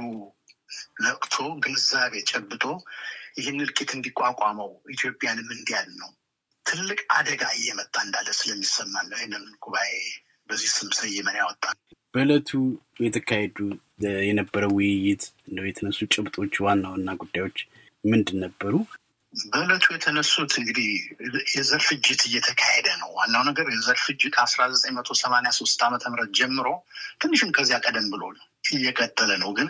ነቅቶ ግንዛቤ ጨብጦ ይህን እልቂት እንዲቋቋመው ኢትዮጵያንም እንዲያድ ነው። ትልቅ አደጋ እየመጣ እንዳለ ስለሚሰማን ነው ይህንን ጉባኤ በዚህ ስም ሰይመን ያወጣል። በዕለቱ የተካሄዱ የነበረው ውይይት እንደው የተነሱ ጭብጦች ዋና ዋና ጉዳዮች ምንድን ነበሩ? በዕለቱ የተነሱት እንግዲህ የዘር ፍጅት እየተካሄደ ነው። ዋናው ነገር የዘር ፍጅት ከአስራ ዘጠኝ መቶ ሰማንያ ሶስት ዓመተ ምህረት ጀምሮ ትንሽም ከዚያ ቀደም ብሎ እየቀጠለ ነው። ግን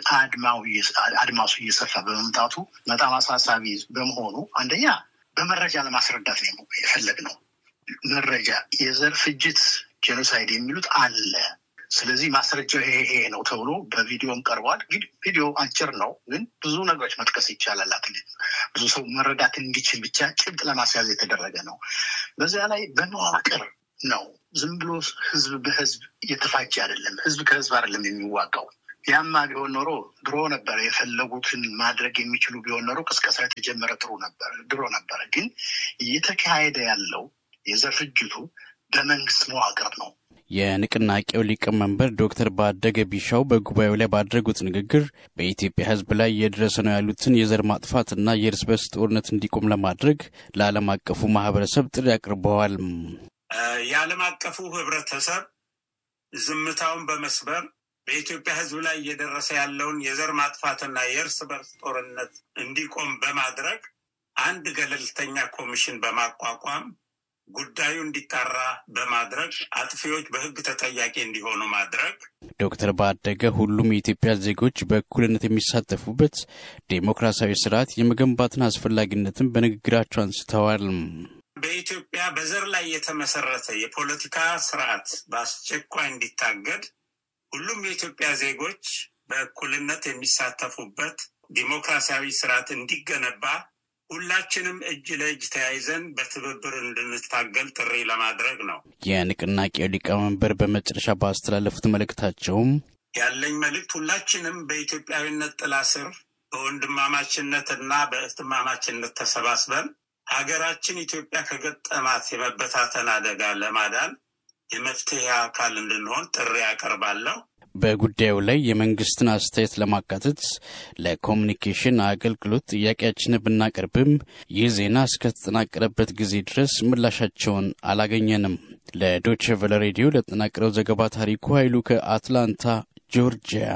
አድማሱ እየሰፋ በመምጣቱ በጣም አሳሳቢ በመሆኑ አንደኛ በመረጃ ለማስረዳት ነው የፈለግነው። መረጃ የዘር ፍጅት ጄኖሳይድ የሚሉት አለ ስለዚህ ማስረጃው ይሄ ይሄ ነው ተብሎ በቪዲዮም ቀርቧል። እንግዲህ ቪዲዮ አጭር ነው፣ ግን ብዙ ነገሮች መጥቀስ ይቻላል። አትሊት ብዙ ሰው መረዳት እንዲችል ብቻ ጭብጥ ለማስያዝ የተደረገ ነው። በዚያ ላይ በመዋቅር ነው። ዝም ብሎ ህዝብ በህዝብ እየተፋጀ አይደለም። ህዝብ ከህዝብ አይደለም የሚዋጋው። ያማ ቢሆን ኖሮ ድሮ ነበረ። የፈለጉትን ማድረግ የሚችሉ ቢሆን ኖሮ ቅስቀሳ የተጀመረ ጥሩ ነበር ድሮ ነበረ። ግን እየተካሄደ ያለው የዘር ፍጅቱ በመንግስት መዋቅር ነው። የንቅናቄው ሊቀመንበር ዶክተር ባደገ ቢሻው በጉባኤው ላይ ባደረጉት ንግግር በኢትዮጵያ ሕዝብ ላይ እየደረሰ ነው ያሉትን የዘር ማጥፋትና የእርስ በርስ ጦርነት እንዲቆም ለማድረግ ለዓለም አቀፉ ማህበረሰብ ጥሪ አቅርበዋል። የዓለም አቀፉ ህብረተሰብ ዝምታውን በመስበር በኢትዮጵያ ሕዝብ ላይ እየደረሰ ያለውን የዘር ማጥፋትና የእርስ በርስ ጦርነት እንዲቆም በማድረግ አንድ ገለልተኛ ኮሚሽን በማቋቋም ጉዳዩ እንዲጣራ በማድረግ አጥፊዎች በህግ ተጠያቂ እንዲሆኑ ማድረግ። ዶክተር ባደገ ሁሉም የኢትዮጵያ ዜጎች በእኩልነት የሚሳተፉበት ዴሞክራሲያዊ ስርዓት የመገንባትን አስፈላጊነትን በንግግራቸው አንስተዋል። በኢትዮጵያ በዘር ላይ የተመሰረተ የፖለቲካ ስርዓት በአስቸኳይ እንዲታገድ ሁሉም የኢትዮጵያ ዜጎች በእኩልነት የሚሳተፉበት ዲሞክራሲያዊ ስርዓት እንዲገነባ ሁላችንም እጅ ለእጅ ተያይዘን በትብብር እንድንታገል ጥሪ ለማድረግ ነው። የንቅናቄው ሊቀመንበር በመጨረሻ ባስተላለፉት መልእክታቸውም ያለኝ መልእክት ሁላችንም በኢትዮጵያዊነት ጥላ ስር በወንድማማችነትና በእህትማማችነት ተሰባስበን ሀገራችን ኢትዮጵያ ከገጠማት የመበታተን አደጋ ለማዳን የመፍትሄ አካል እንድንሆን ጥሪ ያቀርባለሁ። በጉዳዩ ላይ የመንግስትን አስተያየት ለማካተት ለኮሚኒኬሽን አገልግሎት ጥያቄያችንን ብናቀርብም ይህ ዜና እስከተጠናቀረበት ጊዜ ድረስ ምላሻቸውን አላገኘንም። ለዶች ቨለ ሬዲዮ ለተጠናቀረው ዘገባ ታሪኩ ኃይሉ ከአትላንታ ጆርጂያ።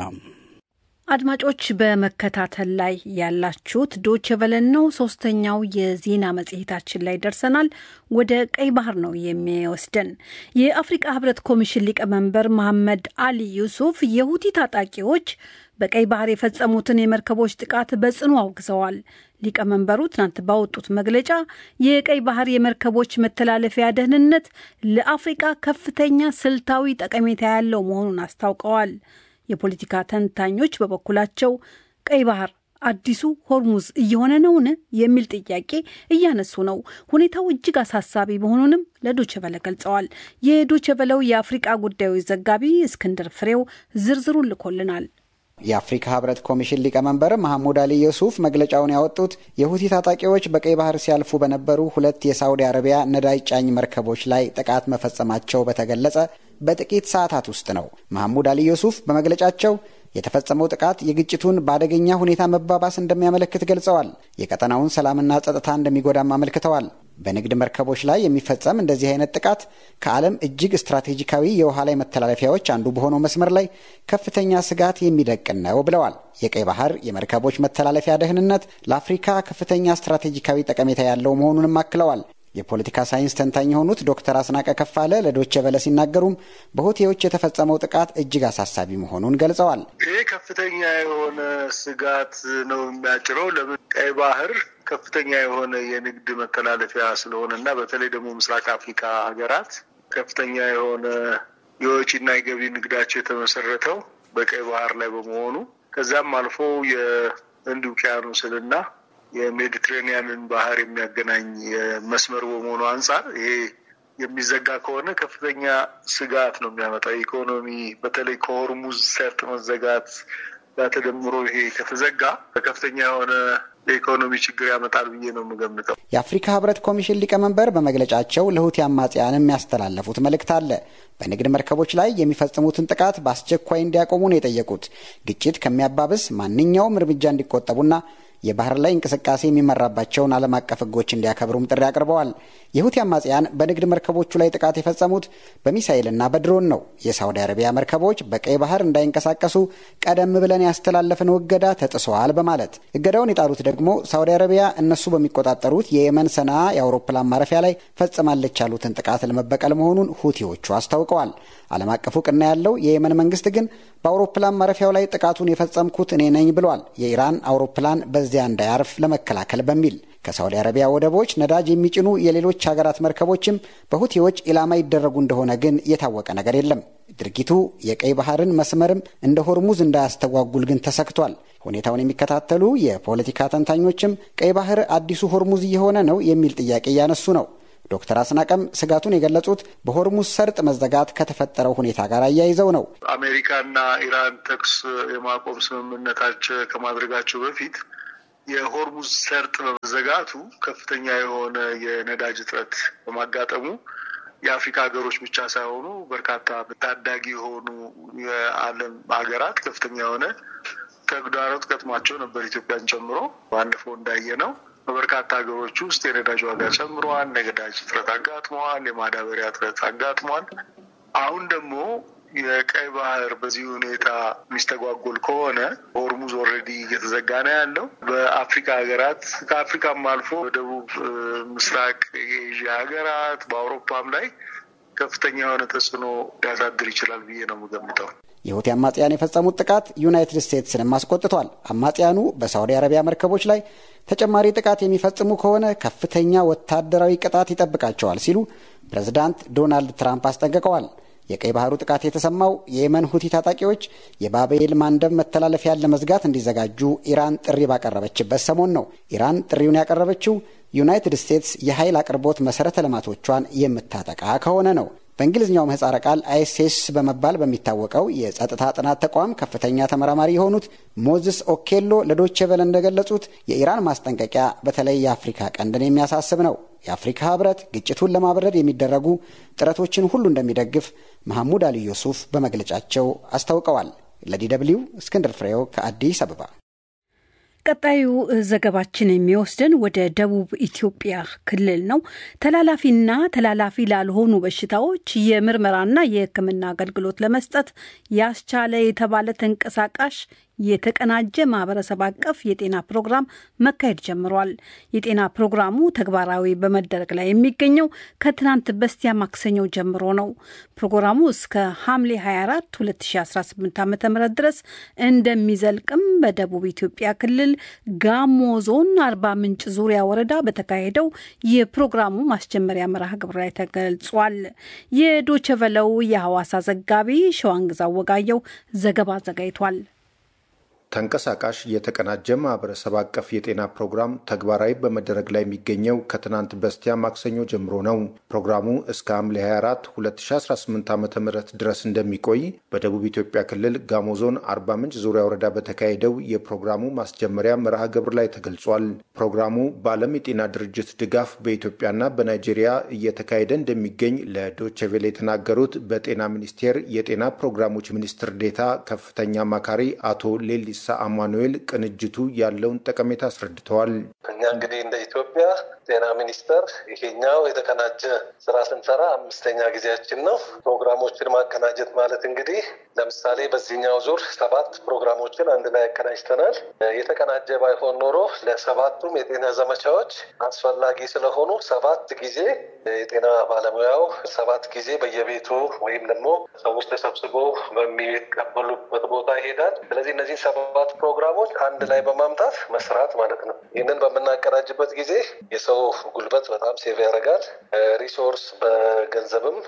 አድማጮች በመከታተል ላይ ያላችሁት ዶች ቨለን ነው። ሶስተኛው የዜና መጽሔታችን ላይ ደርሰናል። ወደ ቀይ ባህር ነው የሚወስደን። የአፍሪቃ ህብረት ኮሚሽን ሊቀመንበር መሐመድ አሊ ዩሱፍ የሁቲ ታጣቂዎች በቀይ ባህር የፈጸሙትን የመርከቦች ጥቃት በጽኑ አውግዘዋል። ሊቀመንበሩ ትናንት ባወጡት መግለጫ የቀይ ባህር የመርከቦች መተላለፊያ ደህንነት ለአፍሪቃ ከፍተኛ ስልታዊ ጠቀሜታ ያለው መሆኑን አስታውቀዋል። የፖለቲካ ተንታኞች በበኩላቸው ቀይ ባህር አዲሱ ሆርሙዝ እየሆነ ነውን የሚል ጥያቄ እያነሱ ነው። ሁኔታው እጅግ አሳሳቢ መሆኑንም ለዶቸበለ ገልጸዋል። የዶቸበለው የአፍሪቃ ጉዳዮች ዘጋቢ እስክንድር ፍሬው ዝርዝሩን ልኮልናል። የአፍሪካ ህብረት ኮሚሽን ሊቀመንበር መሐሙድ አሊ ዩሱፍ መግለጫውን ያወጡት የሁቲ ታጣቂዎች በቀይ ባህር ሲያልፉ በነበሩ ሁለት የሳውዲ አረቢያ ነዳጅ ጫኝ መርከቦች ላይ ጥቃት መፈጸማቸው በተገለጸ በጥቂት ሰዓታት ውስጥ ነው። መሐሙድ አሊ ዩሱፍ በመግለጫቸው የተፈጸመው ጥቃት የግጭቱን በአደገኛ ሁኔታ መባባስ እንደሚያመለክት ገልጸዋል። የቀጠናውን ሰላምና ጸጥታ እንደሚጎዳም አመልክተዋል። በንግድ መርከቦች ላይ የሚፈጸም እንደዚህ አይነት ጥቃት ከዓለም እጅግ ስትራቴጂካዊ የውሃ ላይ መተላለፊያዎች አንዱ በሆነው መስመር ላይ ከፍተኛ ስጋት የሚደቅን ነው ብለዋል። የቀይ ባህር የመርከቦች መተላለፊያ ደህንነት ለአፍሪካ ከፍተኛ ስትራቴጂካዊ ጠቀሜታ ያለው መሆኑንም አክለዋል። የፖለቲካ ሳይንስ ተንታኝ የሆኑት ዶክተር አስናቀ ከፋለ ለዶቼ ቨለ ሲናገሩም በሁቴዎች የተፈጸመው ጥቃት እጅግ አሳሳቢ መሆኑን ገልጸዋል። ይህ ከፍተኛ የሆነ ስጋት ነው የሚያጭረው። ለምን ቀይ ባህር ከፍተኛ የሆነ የንግድ መተላለፊያ ስለሆነ እና በተለይ ደግሞ ምስራቅ አፍሪካ ሀገራት ከፍተኛ የሆነ የወጪና የገቢ ንግዳቸው የተመሰረተው በቀይ ባህር ላይ በመሆኑ ከዛም አልፎ የህንድ ውቅያኖስንና የሜዲትሬኒያንን ባህር የሚያገናኝ መስመር በመሆኑ አንጻር ይሄ የሚዘጋ ከሆነ ከፍተኛ ስጋት ነው የሚያመጣው። ኢኮኖሚ በተለይ ከሆርሙዝ ሰርጥ መዘጋት ጋር ተደምሮ ይሄ ከተዘጋ ከፍተኛ የሆነ የኢኮኖሚ ችግር ያመጣል ብዬ ነው የምገምተው። የአፍሪካ ህብረት ኮሚሽን ሊቀመንበር በመግለጫቸው ለሁቲ አማጽያን የሚያስተላለፉት መልእክት አለ። በንግድ መርከቦች ላይ የሚፈጽሙትን ጥቃት በአስቸኳይ እንዲያቆሙ ነው የጠየቁት። ግጭት ከሚያባብስ ማንኛውም እርምጃ እንዲቆጠቡና የባህር ላይ እንቅስቃሴ የሚመራባቸውን ዓለም አቀፍ ህጎች እንዲያከብሩም ጥሪ አቅርበዋል። የሁቲ አማጽያን በንግድ መርከቦቹ ላይ ጥቃት የፈጸሙት በሚሳይልና በድሮን ነው። የሳውዲ አረቢያ መርከቦች በቀይ ባህር እንዳይንቀሳቀሱ ቀደም ብለን ያስተላለፍነው እገዳ ተጥሰዋል በማለት እገዳውን የጣሉት ደግሞ ሳውዲ አረቢያ እነሱ በሚቆጣጠሩት የየመን ሰና የአውሮፕላን ማረፊያ ላይ ፈጽማለች ያሉትን ጥቃት ለመበቀል መሆኑን ሁቲዎቹ አስታውቀዋል። ዓለም አቀፍ እውቅና ያለው የየመን መንግስት ግን በአውሮፕላን ማረፊያው ላይ ጥቃቱን የፈጸምኩት እኔ ነኝ ብሏል። የኢራን አውሮፕላን በዚያ እንዳያርፍ ለመከላከል በሚል ከሳውዲ አረቢያ ወደቦች ነዳጅ የሚጭኑ የሌሎች ሀገራት መርከቦችም በሁቲዎች ኢላማ ይደረጉ እንደሆነ ግን የታወቀ ነገር የለም። ድርጊቱ የቀይ ባህርን መስመርም እንደ ሆርሙዝ እንዳያስተጓጉል ግን ተሰግቷል። ሁኔታውን የሚከታተሉ የፖለቲካ ተንታኞችም ቀይ ባህር አዲሱ ሆርሙዝ እየሆነ ነው የሚል ጥያቄ እያነሱ ነው። ዶክተር አስናቀም ስጋቱን የገለጹት በሆርሙዝ ሰርጥ መዘጋት ከተፈጠረው ሁኔታ ጋር አያይዘው ነው። አሜሪካና ኢራን ተኩስ የማቆም ስምምነታቸው ከማድረጋቸው በፊት የሆርሙዝ ሰርጥ በመዘጋቱ ከፍተኛ የሆነ የነዳጅ እጥረት በማጋጠሙ የአፍሪካ ሀገሮች ብቻ ሳይሆኑ በርካታ ታዳጊ የሆኑ የዓለም ሀገራት ከፍተኛ የሆነ ተግዳሮት ገጥሟቸው ነበር፣ ኢትዮጵያን ጨምሮ ባለፈው እንዳየ ነው። በበርካታ ሀገሮች ውስጥ የነዳጅ ዋጋ ጨምሯል። የነዳጅ እጥረት አጋጥመዋል። የማዳበሪያ እጥረት አጋጥሟል። አሁን ደግሞ የቀይ ባህር በዚህ ሁኔታ የሚስተጓጎል ከሆነ ሆርሙዝ ኦልሬዲ እየተዘጋ ነው ያለው። በአፍሪካ ሀገራት ከአፍሪካም አልፎ በደቡብ ምስራቅ የኤዥያ ሀገራት በአውሮፓም ላይ ከፍተኛ የሆነ ተጽዕኖ ሊያሳድር ይችላል ብዬ ነው የምገምተው። የሁቲ አማጽያን የፈጸሙት ጥቃት ዩናይትድ ስቴትስንም አስቆጥቷል። አማጽያኑ በሳውዲ አረቢያ መርከቦች ላይ ተጨማሪ ጥቃት የሚፈጽሙ ከሆነ ከፍተኛ ወታደራዊ ቅጣት ይጠብቃቸዋል ሲሉ ፕሬዝዳንት ዶናልድ ትራምፕ አስጠንቅቀዋል። የቀይ ባህሩ ጥቃት የተሰማው የየመን ሁቲ ታጣቂዎች የባቤል ማንደብ መተላለፊያን ለመዝጋት እንዲዘጋጁ ኢራን ጥሪ ባቀረበችበት ሰሞን ነው። ኢራን ጥሪውን ያቀረበችው ዩናይትድ ስቴትስ የኃይል አቅርቦት መሰረተ ልማቶቿን የምታጠቃ ከሆነ ነው። በእንግሊዝኛው ምህጻረ ቃል አይሴስ በመባል በሚታወቀው የጸጥታ ጥናት ተቋም ከፍተኛ ተመራማሪ የሆኑት ሞዝስ ኦኬሎ ለዶቼ ቬለ እንደገለጹት የኢራን ማስጠንቀቂያ በተለይ የአፍሪካ ቀንድን የሚያሳስብ ነው። የአፍሪካ ህብረት ግጭቱን ለማብረድ የሚደረጉ ጥረቶችን ሁሉ እንደሚደግፍ መሐሙድ አሊ ዩሱፍ በመግለጫቸው አስታውቀዋል። ለዲ ደብልዩ እስክንድር ፍሬው ከአዲስ አበባ ቀጣዩ ዘገባችን የሚወስደን ወደ ደቡብ ኢትዮጵያ ክልል ነው። ተላላፊና ተላላፊ ላልሆኑ በሽታዎች የምርመራና የሕክምና አገልግሎት ለመስጠት ያስቻለ የተባለ ተንቀሳቃሽ የተቀናጀ ማህበረሰብ አቀፍ የጤና ፕሮግራም መካሄድ ጀምሯል። የጤና ፕሮግራሙ ተግባራዊ በመደረግ ላይ የሚገኘው ከትናንት በስቲያ ማክሰኞ ጀምሮ ነው። ፕሮግራሙ እስከ ሐምሌ 24 2018 ዓ ም ድረስ እንደሚዘልቅም በደቡብ ኢትዮጵያ ክልል ጋሞ ዞን አርባ ምንጭ ዙሪያ ወረዳ በተካሄደው የፕሮግራሙ ማስጀመሪያ መርሃ ግብር ላይ ተገልጿል። የዶቸቨለው የሐዋሳ ዘጋቢ ሸዋንግዛ ወጋየው ዘገባ አዘጋጅቷል። ተንቀሳቃሽ የተቀናጀ ማህበረሰብ አቀፍ የጤና ፕሮግራም ተግባራዊ በመደረግ ላይ የሚገኘው ከትናንት በስቲያ ማክሰኞ ጀምሮ ነው። ፕሮግራሙ እስከ ሐምሌ 24 2018 ዓ ም ድረስ እንደሚቆይ በደቡብ ኢትዮጵያ ክልል ጋሞ ዞን አርባ ምንጭ ዙሪያ ወረዳ በተካሄደው የፕሮግራሙ ማስጀመሪያ መርሃ ግብር ላይ ተገልጿል። ፕሮግራሙ በዓለም የጤና ድርጅት ድጋፍ በኢትዮጵያና በናይጄሪያ እየተካሄደ እንደሚገኝ ለዶቼቬሌ የተናገሩት በጤና ሚኒስቴር የጤና ፕሮግራሞች ሚኒስትር ዴታ ከፍተኛ አማካሪ አቶ ሌሊ ሳ አማኑኤል ቅንጅቱ ያለውን ጠቀሜታ አስረድተዋል። እኛ እንግዲህ እንደ ኢትዮጵያ ጤና ሚኒስቴር ይሄኛው የተቀናጀ ስራ ስንሰራ አምስተኛ ጊዜያችን ነው። ፕሮግራሞችን ማቀናጀት ማለት እንግዲህ ለምሳሌ በዚህኛው ዙር ሰባት ፕሮግራሞችን አንድ ላይ ያቀናጅተናል። የተቀናጀ ባይሆን ኖሮ ለሰባቱም የጤና ዘመቻዎች አስፈላጊ ስለሆኑ ሰባት ጊዜ የጤና ባለሙያው ሰባት ጊዜ በየቤቱ ወይም ደግሞ ሰዎች ተሰብስቦ በሚቀበሉበት ቦታ ይሄዳል። ስለዚህ እነዚህ ሰባት ፕሮግራሞች አንድ ላይ በማምጣት መስራት ማለት ነው። ይህንን በምናቀናጅበት ጊዜ የሰው ጉልበት በጣም ሴቭ ያደርጋል። ሪሶርስ በገንዘብም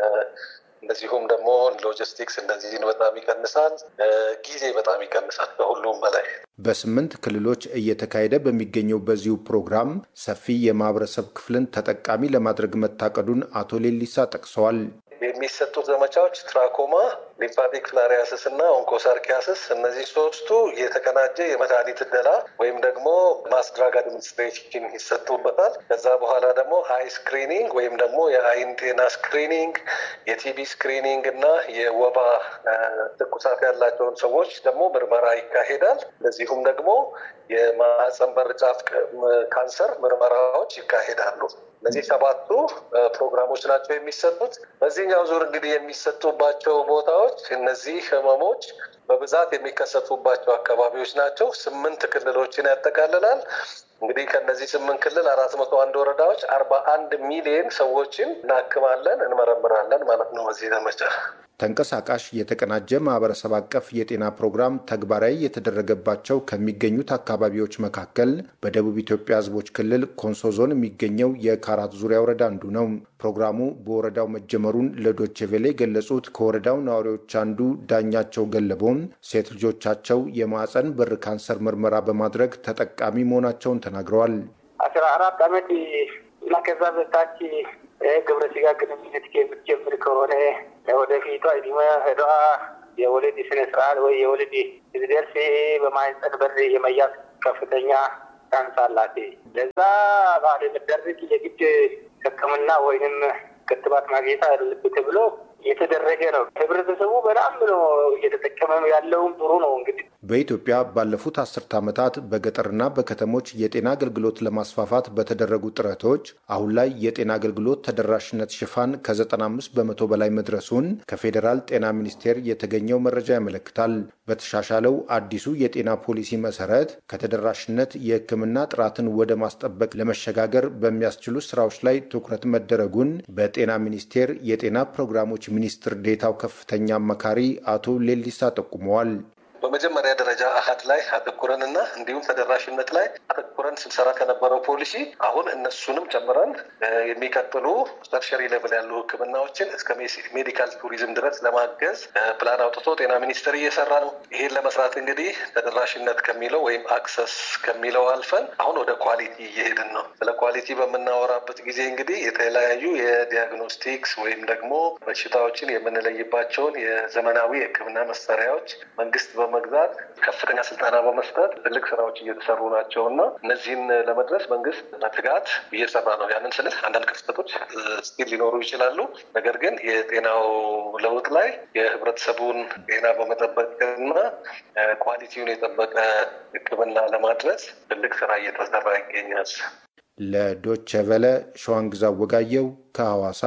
እንደዚሁም ደግሞ ሎጂስቲክስ እንደዚህን በጣም ይቀንሳል። ጊዜ በጣም ይቀንሳል። ከሁሉም በላይ በስምንት ክልሎች እየተካሄደ በሚገኘው በዚሁ ፕሮግራም ሰፊ የማህበረሰብ ክፍልን ተጠቃሚ ለማድረግ መታቀዱን አቶ ሌሊሳ ጠቅሰዋል። የሚሰጡት ዘመቻዎች ትራኮማ፣ ሊምፋቲክ ፍላሪያስስ እና ኦንኮሳርኪያስስ እነዚህ ሶስቱ የተቀናጀ የመድኃኒት እደላ ወይም ደግሞ ማስድራግ አድሚኒስትሬሽን ይሰጡበታል። ከዛ በኋላ ደግሞ አይ ስክሪኒንግ ወይም ደግሞ የአይን ጤና ስክሪኒንግ፣ የቲቢ ስክሪኒንግ እና የወባ ትኩሳት ያላቸውን ሰዎች ደግሞ ምርመራ ይካሄዳል። እንደዚሁም ደግሞ የማህፀን በር ጫፍ ካንሰር ምርመራዎች ይካሄዳሉ። እነዚህ ሰባቱ ፕሮግራሞች ናቸው የሚሰጡት። በዚህኛው ዙር እንግዲህ የሚሰጡባቸው ቦታዎች እነዚህ ህመሞች በብዛት የሚከሰቱባቸው አካባቢዎች ናቸው። ስምንት ክልሎችን ያጠቃልላል። እንግዲህ ከነዚህ ስምንት ክልል አራት መቶ አንድ ወረዳዎች አርባ አንድ ሚሊዮን ሰዎችን እናክማለን፣ እንመረምራለን ማለት ነው በዚህ ዘመቻ። ተንቀሳቃሽ የተቀናጀ ማህበረሰብ አቀፍ የጤና ፕሮግራም ተግባራዊ የተደረገባቸው ከሚገኙት አካባቢዎች መካከል በደቡብ ኢትዮጵያ ሕዝቦች ክልል ኮንሶ ዞን የሚገኘው የካራት ዙሪያ ወረዳ አንዱ ነው። ፕሮግራሙ በወረዳው መጀመሩን ለዶቼ ቬለ የገለጹት ከወረዳው ነዋሪዎች አንዱ ዳኛቸው ገለቦም ሴት ልጆቻቸው የማህፀን በር ካንሰር ምርመራ በማድረግ ተጠቃሚ መሆናቸውን ተናግረዋል። አስራ አራት ዓመት እና ከዛ በታች ግብረ ስጋ ግንኙነት የምትጀምር ከሆነ ወደፊቷ እድሜ ሄዷ የወሊድ ስነ ስርዓት ወይ የወሊድ ሲደርስ በማህፀን በር የመያዝ ከፍተኛ ቻንስ አላት። ለዛ ባለመደረግ የግድ ሕክምና ወይንም ክትባት ማግኘት አለበት ብሎ እየተደረገ ነው። ህብረተሰቡ በጣም ነው እየተጠቀመ ያለውም ጥሩ ነው። እንግዲህ በኢትዮጵያ ባለፉት አስርተ ዓመታት በገጠርና በከተሞች የጤና አገልግሎት ለማስፋፋት በተደረጉ ጥረቶች አሁን ላይ የጤና አገልግሎት ተደራሽነት ሽፋን ከ95 በመቶ በላይ መድረሱን ከፌዴራል ጤና ሚኒስቴር የተገኘው መረጃ ያመለክታል። በተሻሻለው አዲሱ የጤና ፖሊሲ መሰረት ከተደራሽነት የህክምና ጥራትን ወደ ማስጠበቅ ለመሸጋገር በሚያስችሉ ስራዎች ላይ ትኩረት መደረጉን በጤና ሚኒስቴር የጤና ፕሮግራሞች ሚኒስትር ዴታው ከፍተኛ አማካሪ አቶ ሌሊሳ ጠቁመዋል። በመጀመሪያ ደረጃ አሀድ ላይ አተኩረንና እንዲሁም ተደራሽነት ላይ አተኩረን ስንሰራ ከነበረው ፖሊሲ አሁን እነሱንም ጨምረን የሚቀጥሉ ተርሸሪ ሌቭል ያሉ ህክምናዎችን እስከ ሜዲካል ቱሪዝም ድረስ ለማገዝ ፕላን አውጥቶ ጤና ሚኒስቴር እየሰራ ነው። ይሄን ለመስራት እንግዲህ ተደራሽነት ከሚለው ወይም አክሰስ ከሚለው አልፈን አሁን ወደ ኳሊቲ እየሄድን ነው። ስለ ኳሊቲ በምናወራበት ጊዜ እንግዲህ የተለያዩ የዲያግኖስቲክስ ወይም ደግሞ በሽታዎችን የምንለይባቸውን የዘመናዊ የህክምና መሳሪያዎች መንግስት በመግዛት ከፍተኛ ስልጠና በመስጠት ትልቅ ስራዎች እየተሰሩ ናቸው እና እነዚህን ለመድረስ መንግስት በትጋት እየሰራ ነው። ያንን ስልህ አንዳንድ ክፍተቶች ስቲል ሊኖሩ ይችላሉ። ነገር ግን የጤናው ለውጥ ላይ የህብረተሰቡን ጤና በመጠበቅና ኳሊቲውን የጠበቀ ሕክምና ለማድረስ ትልቅ ስራ እየተሰራ ይገኛል። ለዶቸ ቨለ ሸዋንግዛ ወጋየው ከሐዋሳ።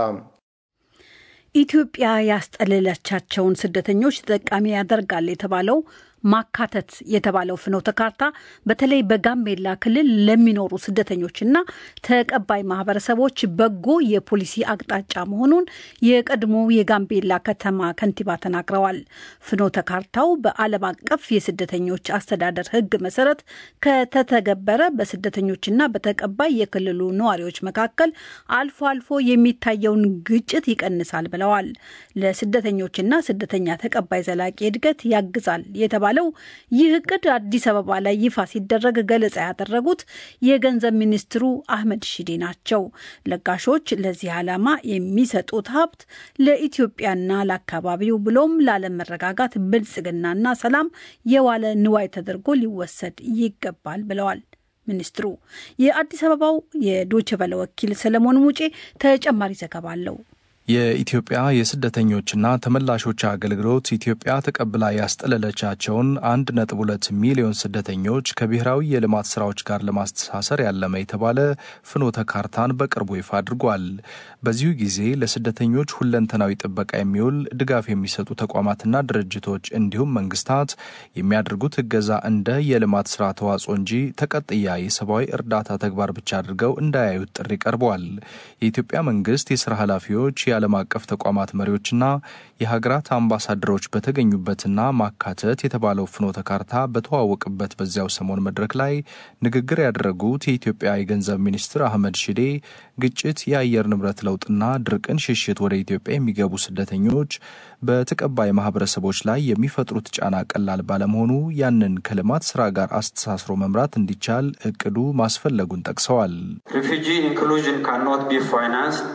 ኢትዮጵያ ያስጠለለቻቸውን ስደተኞች ተጠቃሚ ያደርጋል የተባለው ማካተት የተባለው ፍኖተ ካርታ በተለይ በጋምቤላ ክልል ለሚኖሩ ስደተኞችና ተቀባይ ማህበረሰቦች በጎ የፖሊሲ አቅጣጫ መሆኑን የቀድሞ የጋምቤላ ከተማ ከንቲባ ተናግረዋል። ፍኖተ ካርታው በዓለም አቀፍ የስደተኞች አስተዳደር ሕግ መሰረት ከተተገበረ በስደተኞችና በተቀባይ የክልሉ ነዋሪዎች መካከል አልፎ አልፎ የሚታየውን ግጭት ይቀንሳል ብለዋል። ለስደተኞችና ስደተኛ ተቀባይ ዘላቂ እድገት ያግዛል የተባለ የተባለው ይህ እቅድ አዲስ አበባ ላይ ይፋ ሲደረግ ገለጻ ያደረጉት የገንዘብ ሚኒስትሩ አህመድ ሺዴ ናቸው። ለጋሾች ለዚህ ዓላማ የሚሰጡት ሀብት ለኢትዮጵያና ለአካባቢው ብሎም ለዓለም መረጋጋት፣ ብልጽግናና ሰላም የዋለ ንዋይ ተደርጎ ሊወሰድ ይገባል ብለዋል። ሚኒስትሩ የአዲስ አበባው የዶይቼ ቬለ ወኪል ሰለሞን ሙጬ ተጨማሪ ዘገባ አለው። የኢትዮጵያ የስደተኞችና ተመላሾች አገልግሎት ኢትዮጵያ ተቀብላ ያስጠለለቻቸውን አንድ ነጥብ ሁለት ሚሊዮን ስደተኞች ከብሔራዊ የልማት ስራዎች ጋር ለማስተሳሰር ያለመ የተባለ ፍኖተ ካርታን በቅርቡ ይፋ አድርጓል። በዚሁ ጊዜ ለስደተኞች ሁለንተናዊ ጥበቃ የሚውል ድጋፍ የሚሰጡ ተቋማትና ድርጅቶች እንዲሁም መንግስታት የሚያደርጉት እገዛ እንደ የልማት ስራ ተዋጽኦ እንጂ ተቀጥያ የሰብአዊ እርዳታ ተግባር ብቻ አድርገው እንዳያዩት ጥሪ ቀርቧል። የኢትዮጵያ መንግስት የስራ ኃላፊዎች የዓለም አቀፍ ተቋማት መሪዎችና የሀገራት አምባሳደሮች በተገኙበትና ማካተት የተባለው ፍኖተ ካርታ በተዋወቅበት በዚያው ሰሞን መድረክ ላይ ንግግር ያደረጉት የኢትዮጵያ የገንዘብ ሚኒስትር አህመድ ሺዴ ግጭት፣ የአየር ንብረት ለውጥና ድርቅን ሽሽት ወደ ኢትዮጵያ የሚገቡ ስደተኞች በተቀባይ ማህበረሰቦች ላይ የሚፈጥሩት ጫና ቀላል ባለመሆኑ ያንን ከልማት ስራ ጋር አስተሳስሮ መምራት እንዲቻል እቅዱ ማስፈለጉን ጠቅሰዋል። ሪፊጂ ኢንክሉዥን ካኖት ቢ ፋይናንስድ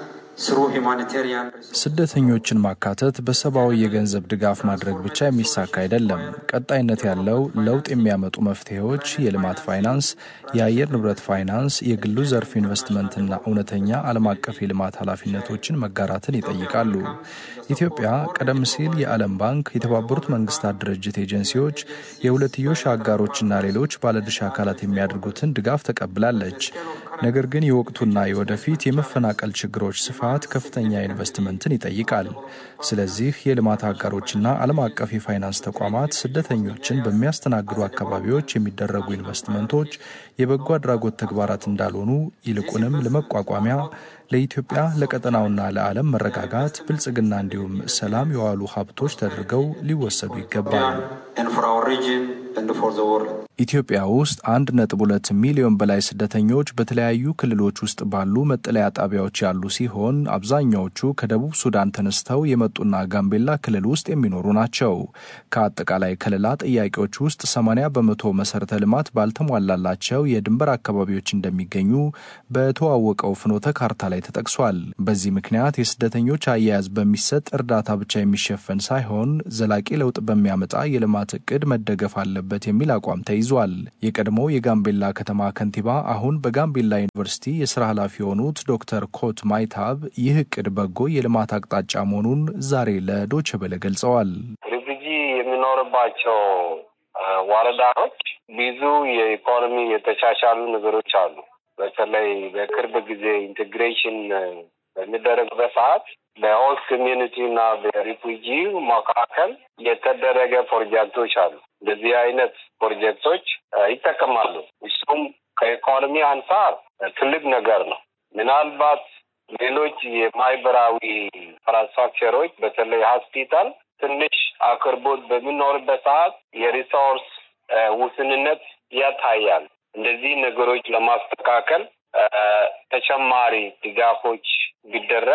ስደተኞችን ማካተት በሰብአዊ የገንዘብ ድጋፍ ማድረግ ብቻ የሚሳካ አይደለም። ቀጣይነት ያለው ለውጥ የሚያመጡ መፍትሄዎች የልማት ፋይናንስ፣ የአየር ንብረት ፋይናንስ፣ የግሉ ዘርፍ ኢንቨስትመንትና እውነተኛ ዓለም አቀፍ የልማት ኃላፊነቶችን መጋራትን ይጠይቃሉ። ኢትዮጵያ ቀደም ሲል የዓለም ባንክ፣ የተባበሩት መንግስታት ድርጅት ኤጀንሲዎች፣ የሁለትዮሽ አጋሮችና ሌሎች ባለድርሻ አካላት የሚያደርጉትን ድጋፍ ተቀብላለች። ነገር ግን የወቅቱና የወደፊት የመፈናቀል ችግሮች ስፋት ከፍተኛ ኢንቨስትመንትን ይጠይቃል። ስለዚህ የልማት አጋሮችና ዓለም አቀፍ የፋይናንስ ተቋማት ስደተኞችን በሚያስተናግዱ አካባቢዎች የሚደረጉ ኢንቨስትመንቶች የበጎ አድራጎት ተግባራት እንዳልሆኑ ይልቁንም ለመቋቋሚያ ለኢትዮጵያ ለቀጠናውና ለዓለም መረጋጋት፣ ብልጽግና እንዲሁም ሰላም የዋሉ ሀብቶች ተደርገው ሊወሰዱ ይገባል። ኢትዮጵያ ውስጥ አንድ ነጥብ ሁለት ሚሊዮን በላይ ስደተኞች በተለያዩ ክልሎች ውስጥ ባሉ መጠለያ ጣቢያዎች ያሉ ሲሆን አብዛኛዎቹ ከደቡብ ሱዳን ተነስተው የመጡና ጋምቤላ ክልል ውስጥ የሚኖሩ ናቸው። ከአጠቃላይ ከለላ ጥያቄዎች ውስጥ 80 በመቶ መሰረተ ልማት ባልተሟላላቸው የድንበር አካባቢዎች እንደሚገኙ በተዋወቀው ፍኖተ ካርታ ላይ ተጠቅሷል። በዚህ ምክንያት የስደተኞች አያያዝ በሚሰጥ እርዳታ ብቻ የሚሸፈን ሳይሆን ዘላቂ ለውጥ በሚያመጣ የልማት እቅድ መደገፍ አለበት የሚል አቋም ተይዟል። የቀድሞው የጋምቤላ ከተማ ከንቲባ አሁን በጋምቤላ ዩኒቨርሲቲ የስራ ኃላፊ የሆኑት ዶክተር ኮት ማይታብ ይህ እቅድ በጎ የልማት አቅጣጫ መሆኑን ዛሬ ለዶቼ ቬለ ገልጸዋል። ሪፉጂ የሚኖርባቸው ወረዳዎች ብዙ የኢኮኖሚ የተሻሻሉ ነገሮች አሉ። በተለይ በቅርብ ጊዜ ኢንቴግሬሽን በሚደረግበት ሰዓት በሆስት ኮሚዩኒቲ እና በሪፉጂ መካከል የተደረገ ፕሮጀክቶች አሉ። እንደዚህ አይነት ፕሮጀክቶች ይጠቀማሉ። እሱም ከኢኮኖሚ አንጻር ትልቅ ነገር ነው። ምናልባት ሌሎች የማህበራዊ ኢንፍራስትራክቸሮች በተለይ ሆስፒታል ትንሽ አቅርቦት በሚኖርበት ሰዓት የሪሶርስ ውስንነት ያታያል። እንደዚህ ነገሮች ለማስተካከል ተጨማሪ ድጋፎች ቢደረግ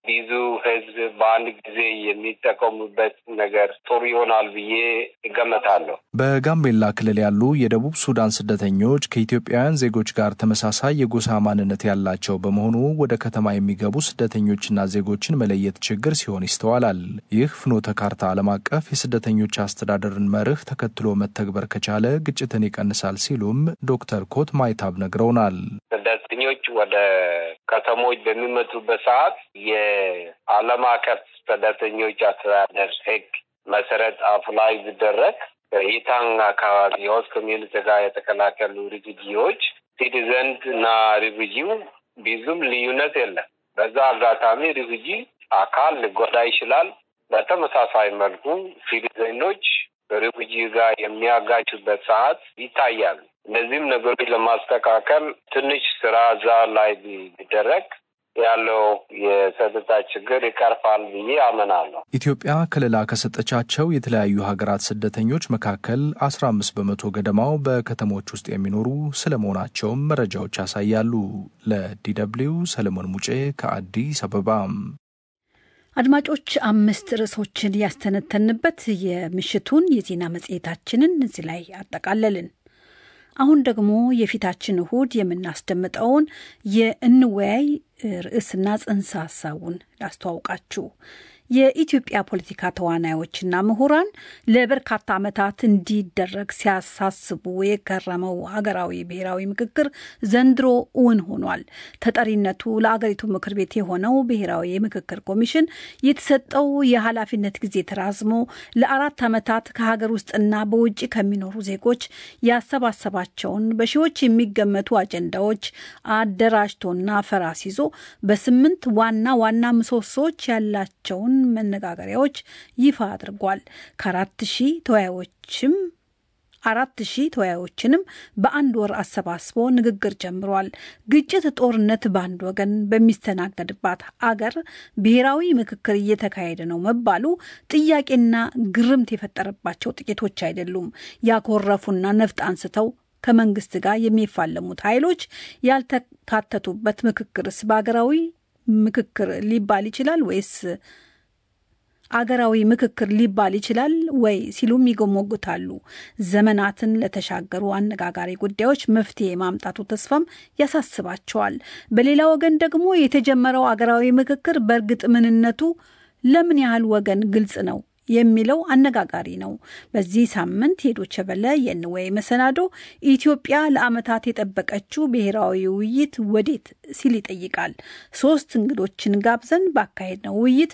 ብዙ ህዝብ በአንድ ጊዜ የሚጠቀሙበት ነገር ጥሩ ይሆናል ብዬ እገመታለሁ። በጋምቤላ ክልል ያሉ የደቡብ ሱዳን ስደተኞች ከኢትዮጵያውያን ዜጎች ጋር ተመሳሳይ የጎሳ ማንነት ያላቸው በመሆኑ ወደ ከተማ የሚገቡ ስደተኞችና ዜጎችን መለየት ችግር ሲሆን ይስተዋላል። ይህ ፍኖተ ካርታ ዓለም አቀፍ የስደተኞች አስተዳደርን መርህ ተከትሎ መተግበር ከቻለ ግጭትን ይቀንሳል ሲሉም ዶክተር ኮት ማይታብ ነግረውናል። ስደተኞች ወደ ከተሞች በሚመጡበት ሰዓት የዓለም አቀፍ ስደተኞች አስተዳደር ህግ መሰረት አፕላይ ቢደረግ በኢታንግ አካባቢ የሆስት ኮሚዩኒቲ ጋር የተቀላቀሉ ሪፊጂዎች ሲቲዘንት እና ሪፊጂው ብዙም ልዩነት የለም። በዛ አጋጣሚ ሪፊጂ አካል ሊጎዳ ይችላል። በተመሳሳይ መልኩ ሲቲዘኖች በሪፊጂ ጋር የሚያጋጩበት ሰዓት ይታያል። እነዚህም ነገሮች ለማስተካከል ትንሽ ስራ እዛ ላይ ቢደረግ ያለው የጸጥታ ችግር ይቀርፋል ብዬ አምናለሁ። ኢትዮጵያ ከለላ ከሰጠቻቸው የተለያዩ ሀገራት ስደተኞች መካከል አስራ አምስት በመቶ ገደማው በከተሞች ውስጥ የሚኖሩ ስለመሆናቸውም መረጃዎች ያሳያሉ። ለዲደብሊው ሰለሞን ሙጬ ከአዲስ አበባ። አድማጮች አምስት ርዕሶችን ያስተነተንበት የምሽቱን የዜና መጽሔታችንን እዚህ ላይ አጠቃለልን። አሁን ደግሞ የፊታችን እሁድ የምናስደምጠውን የእንወያይ ርዕስና ጽንሰ ሀሳቡን ላስተዋውቃችሁ። የኢትዮጵያ ፖለቲካ ተዋናዮችና ምሁራን ለበርካታ ዓመታት እንዲደረግ ሲያሳስቡ የከረመው ሀገራዊ ብሔራዊ ምክክር ዘንድሮ እውን ሆኗል። ተጠሪነቱ ለአገሪቱ ምክር ቤት የሆነው ብሔራዊ የምክክር ኮሚሽን የተሰጠው የኃላፊነት ጊዜ ተራዝሞ ለአራት ዓመታት ከሀገር ውስጥና በውጭ ከሚኖሩ ዜጎች ያሰባሰባቸውን በሺዎች የሚገመቱ አጀንዳዎች አደራጅቶና ፈራስ ይዞ በስምንት ዋና ዋና ምሰሶዎች ያላቸውን መነጋገሪያዎች ይፋ አድርጓል። ከአራት ሺህ ተወያዮችም አራት ሺህ ተወያዮችንም በአንድ ወር አሰባስቦ ንግግር ጀምሯል። ግጭት፣ ጦርነት በአንድ ወገን በሚስተናገድባት አገር ብሔራዊ ምክክር እየተካሄደ ነው መባሉ ጥያቄና ግርምት የፈጠረባቸው ጥቂቶች አይደሉም። ያኮረፉና ነፍጥ አንስተው ከመንግስት ጋር የሚፋለሙት ኃይሎች ያልተካተቱበት ምክክርስ በሀገራዊ ምክክር ሊባል ይችላል ወይስ አገራዊ ምክክር ሊባል ይችላል ወይ ሲሉም ይጎሞግታሉ። ዘመናትን ለተሻገሩ አነጋጋሪ ጉዳዮች መፍትሄ የማምጣቱ ተስፋም ያሳስባቸዋል። በሌላ ወገን ደግሞ የተጀመረው አገራዊ ምክክር በእርግጥ ምንነቱ ለምን ያህል ወገን ግልጽ ነው የሚለው አነጋጋሪ ነው። በዚህ ሳምንት የዶቸ በለ የንወይ መሰናዶ ኢትዮጵያ ለዓመታት የጠበቀችው ብሔራዊ ውይይት ወዴት ሲል ይጠይቃል። ሶስት እንግዶችን ጋብዘን ባካሄድነው ውይይት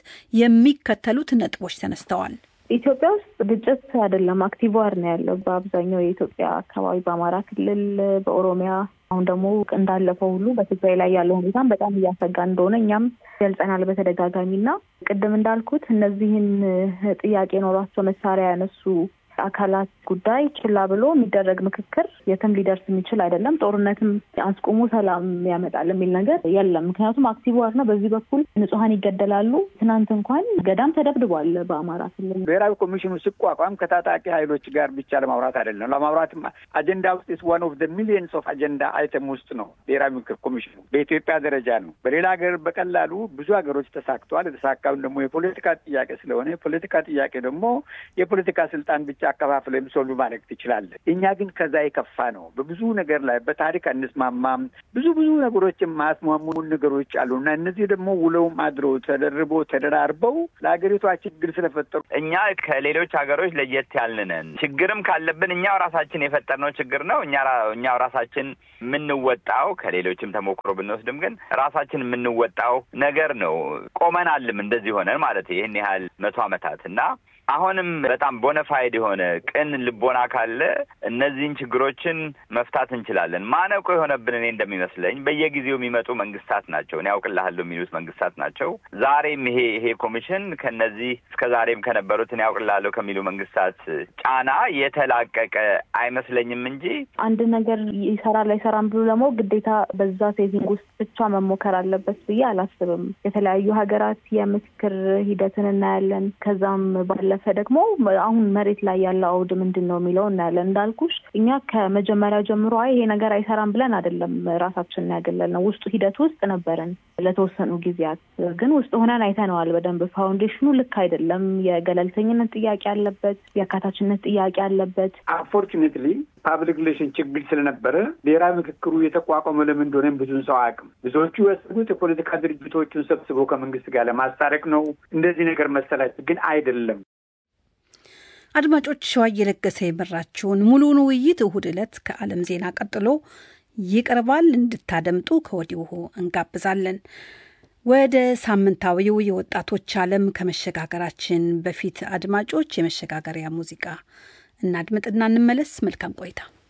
የሚከተሉት ነጥቦች ተነስተዋል። ኢትዮጵያ ውስጥ ግጭት አይደለም አክቲቭ ዋር ነው ያለው በአብዛኛው የኢትዮጵያ አካባቢ በአማራ ክልል፣ በኦሮሚያ አሁን ደግሞ እንዳለፈው ሁሉ በትግራይ ላይ ያለው ሁኔታም በጣም እያሰጋ እንደሆነ እኛም ገልጸናል በተደጋጋሚ እና ቅድም እንዳልኩት እነዚህን ጥያቄ ኖሯቸው መሳሪያ ያነሱ አካላት ጉዳይ ችላ ብሎ የሚደረግ ምክክር የትም ሊደርስ የሚችል አይደለም። ጦርነትም አስቆሙ ሰላም ያመጣል የሚል ነገር የለም። ምክንያቱም አክቲቭ ዋር ነው። በዚህ በኩል ንጹሐን ይገደላሉ። ትናንት እንኳን ገዳም ተደብድቧል በአማራ ክልል። ብሔራዊ ኮሚሽኑ ሲቋቋም ከታጣቂ ኃይሎች ጋር ብቻ ለማውራት አይደለም። ለማውራትም አጀንዳ ውስጥ ዋን ኦፍ ሚሊየንስ ኦፍ አጀንዳ አይተም ውስጥ ነው ብሔራዊ ምክክር ኮሚሽኑ በኢትዮጵያ ደረጃ ነው። በሌላ ሀገር በቀላሉ ብዙ ሀገሮች ተሳክተዋል። የተሳካውን ደግሞ የፖለቲካ ጥያቄ ስለሆነ የፖለቲካ ጥያቄ ደግሞ የፖለቲካ ስልጣን ብቻ አከፋፍለ ሶልቭ ማድረግ ትችላለህ። እኛ ግን ከዛ የከፋ ነው። በብዙ ነገር ላይ በታሪክ አንስማማም። ብዙ ብዙ ነገሮች የማያስማሙን ነገሮች አሉ እና እነዚህ ደግሞ ውለውም አድረው ተደርቦ ተደራርበው ለሀገሪቷ ችግር ስለፈጠሩ እኛ ከሌሎች ሀገሮች ለየት ያልንን ችግርም ካለብን እኛው ራሳችን የፈጠርነው ችግር ነው። እኛ እኛው ራሳችን የምንወጣው ከሌሎችም ተሞክሮ ብንወስድም ግን ራሳችን የምንወጣው ነገር ነው። ቆመናልም እንደዚህ ሆነን ማለት ይህን ያህል መቶ ዓመታት እና አሁንም በጣም ቦነፋይድ የሆነ ቅን ልቦና ካለ እነዚህን ችግሮችን መፍታት እንችላለን። ማነቆ የሆነብን እኔ እንደሚመስለኝ በየጊዜው የሚመጡ መንግስታት ናቸው። እኔ ያውቅልሃለሁ የሚሉት መንግስታት ናቸው። ዛሬም ይሄ ይሄ ኮሚሽን ከነዚህ እስከ ዛሬም ከነበሩት እኔ ያውቅልሃለሁ ከሚሉ መንግስታት ጫና የተላቀቀ አይመስለኝም እንጂ አንድ ነገር ይሰራል አይሰራም ብሎ ደግሞ ግዴታ በዛ ሴቲንግ ውስጥ ብቻ መሞከር አለበት ብዬ አላስብም። የተለያዩ ሀገራት የምክክር ሂደትን እናያለን። ከዛም ባለፈ ደግሞ አሁን መሬት ላይ ያለው አውድ ምንድን ነው የሚለው እናያለን። እንዳልኩሽ እኛ ከመጀመሪያ ጀምሮ አይ ይሄ ነገር አይሰራም ብለን አይደለም ራሳችንን ያገለልነው። ውስጡ ሂደት ውስጥ ነበርን ለተወሰኑ ጊዜያት፣ ግን ውስጥ ሆነን አይተነዋል በደንብ ፋውንዴሽኑ ልክ አይደለም። የገለልተኝነት ጥያቄ አለበት፣ የአካታችነት ጥያቄ አለበት። አንፎርቹኔትሊ ፓብሊክ ሪሌሽን ችግር ስለነበረ ብሔራዊ ምክክሩ የተቋቋመ ለምን እንደሆነም ብዙን ሰው አያውቅም። ብዙዎቹ ያሰቡት የፖለቲካ ድርጅቶቹን ሰብስቦ ከመንግስት ጋር ለማስታረቅ ነው እንደዚህ ነገር መሰላቸው፣ ግን አይደለም። አድማጮች ሸዋ እየለገሰ የመራችውን ሙሉውን ውይይት እሁድ ዕለት ከዓለም ዜና ቀጥሎ ይቀርባል። እንድታደምጡ ከወዲሁ እንጋብዛለን። ወደ ሳምንታዊው የወጣቶች ዓለም ከመሸጋገራችን በፊት አድማጮች የመሸጋገሪያ ሙዚቃ እናድምጥና እንመለስ። መልካም ቆይታ።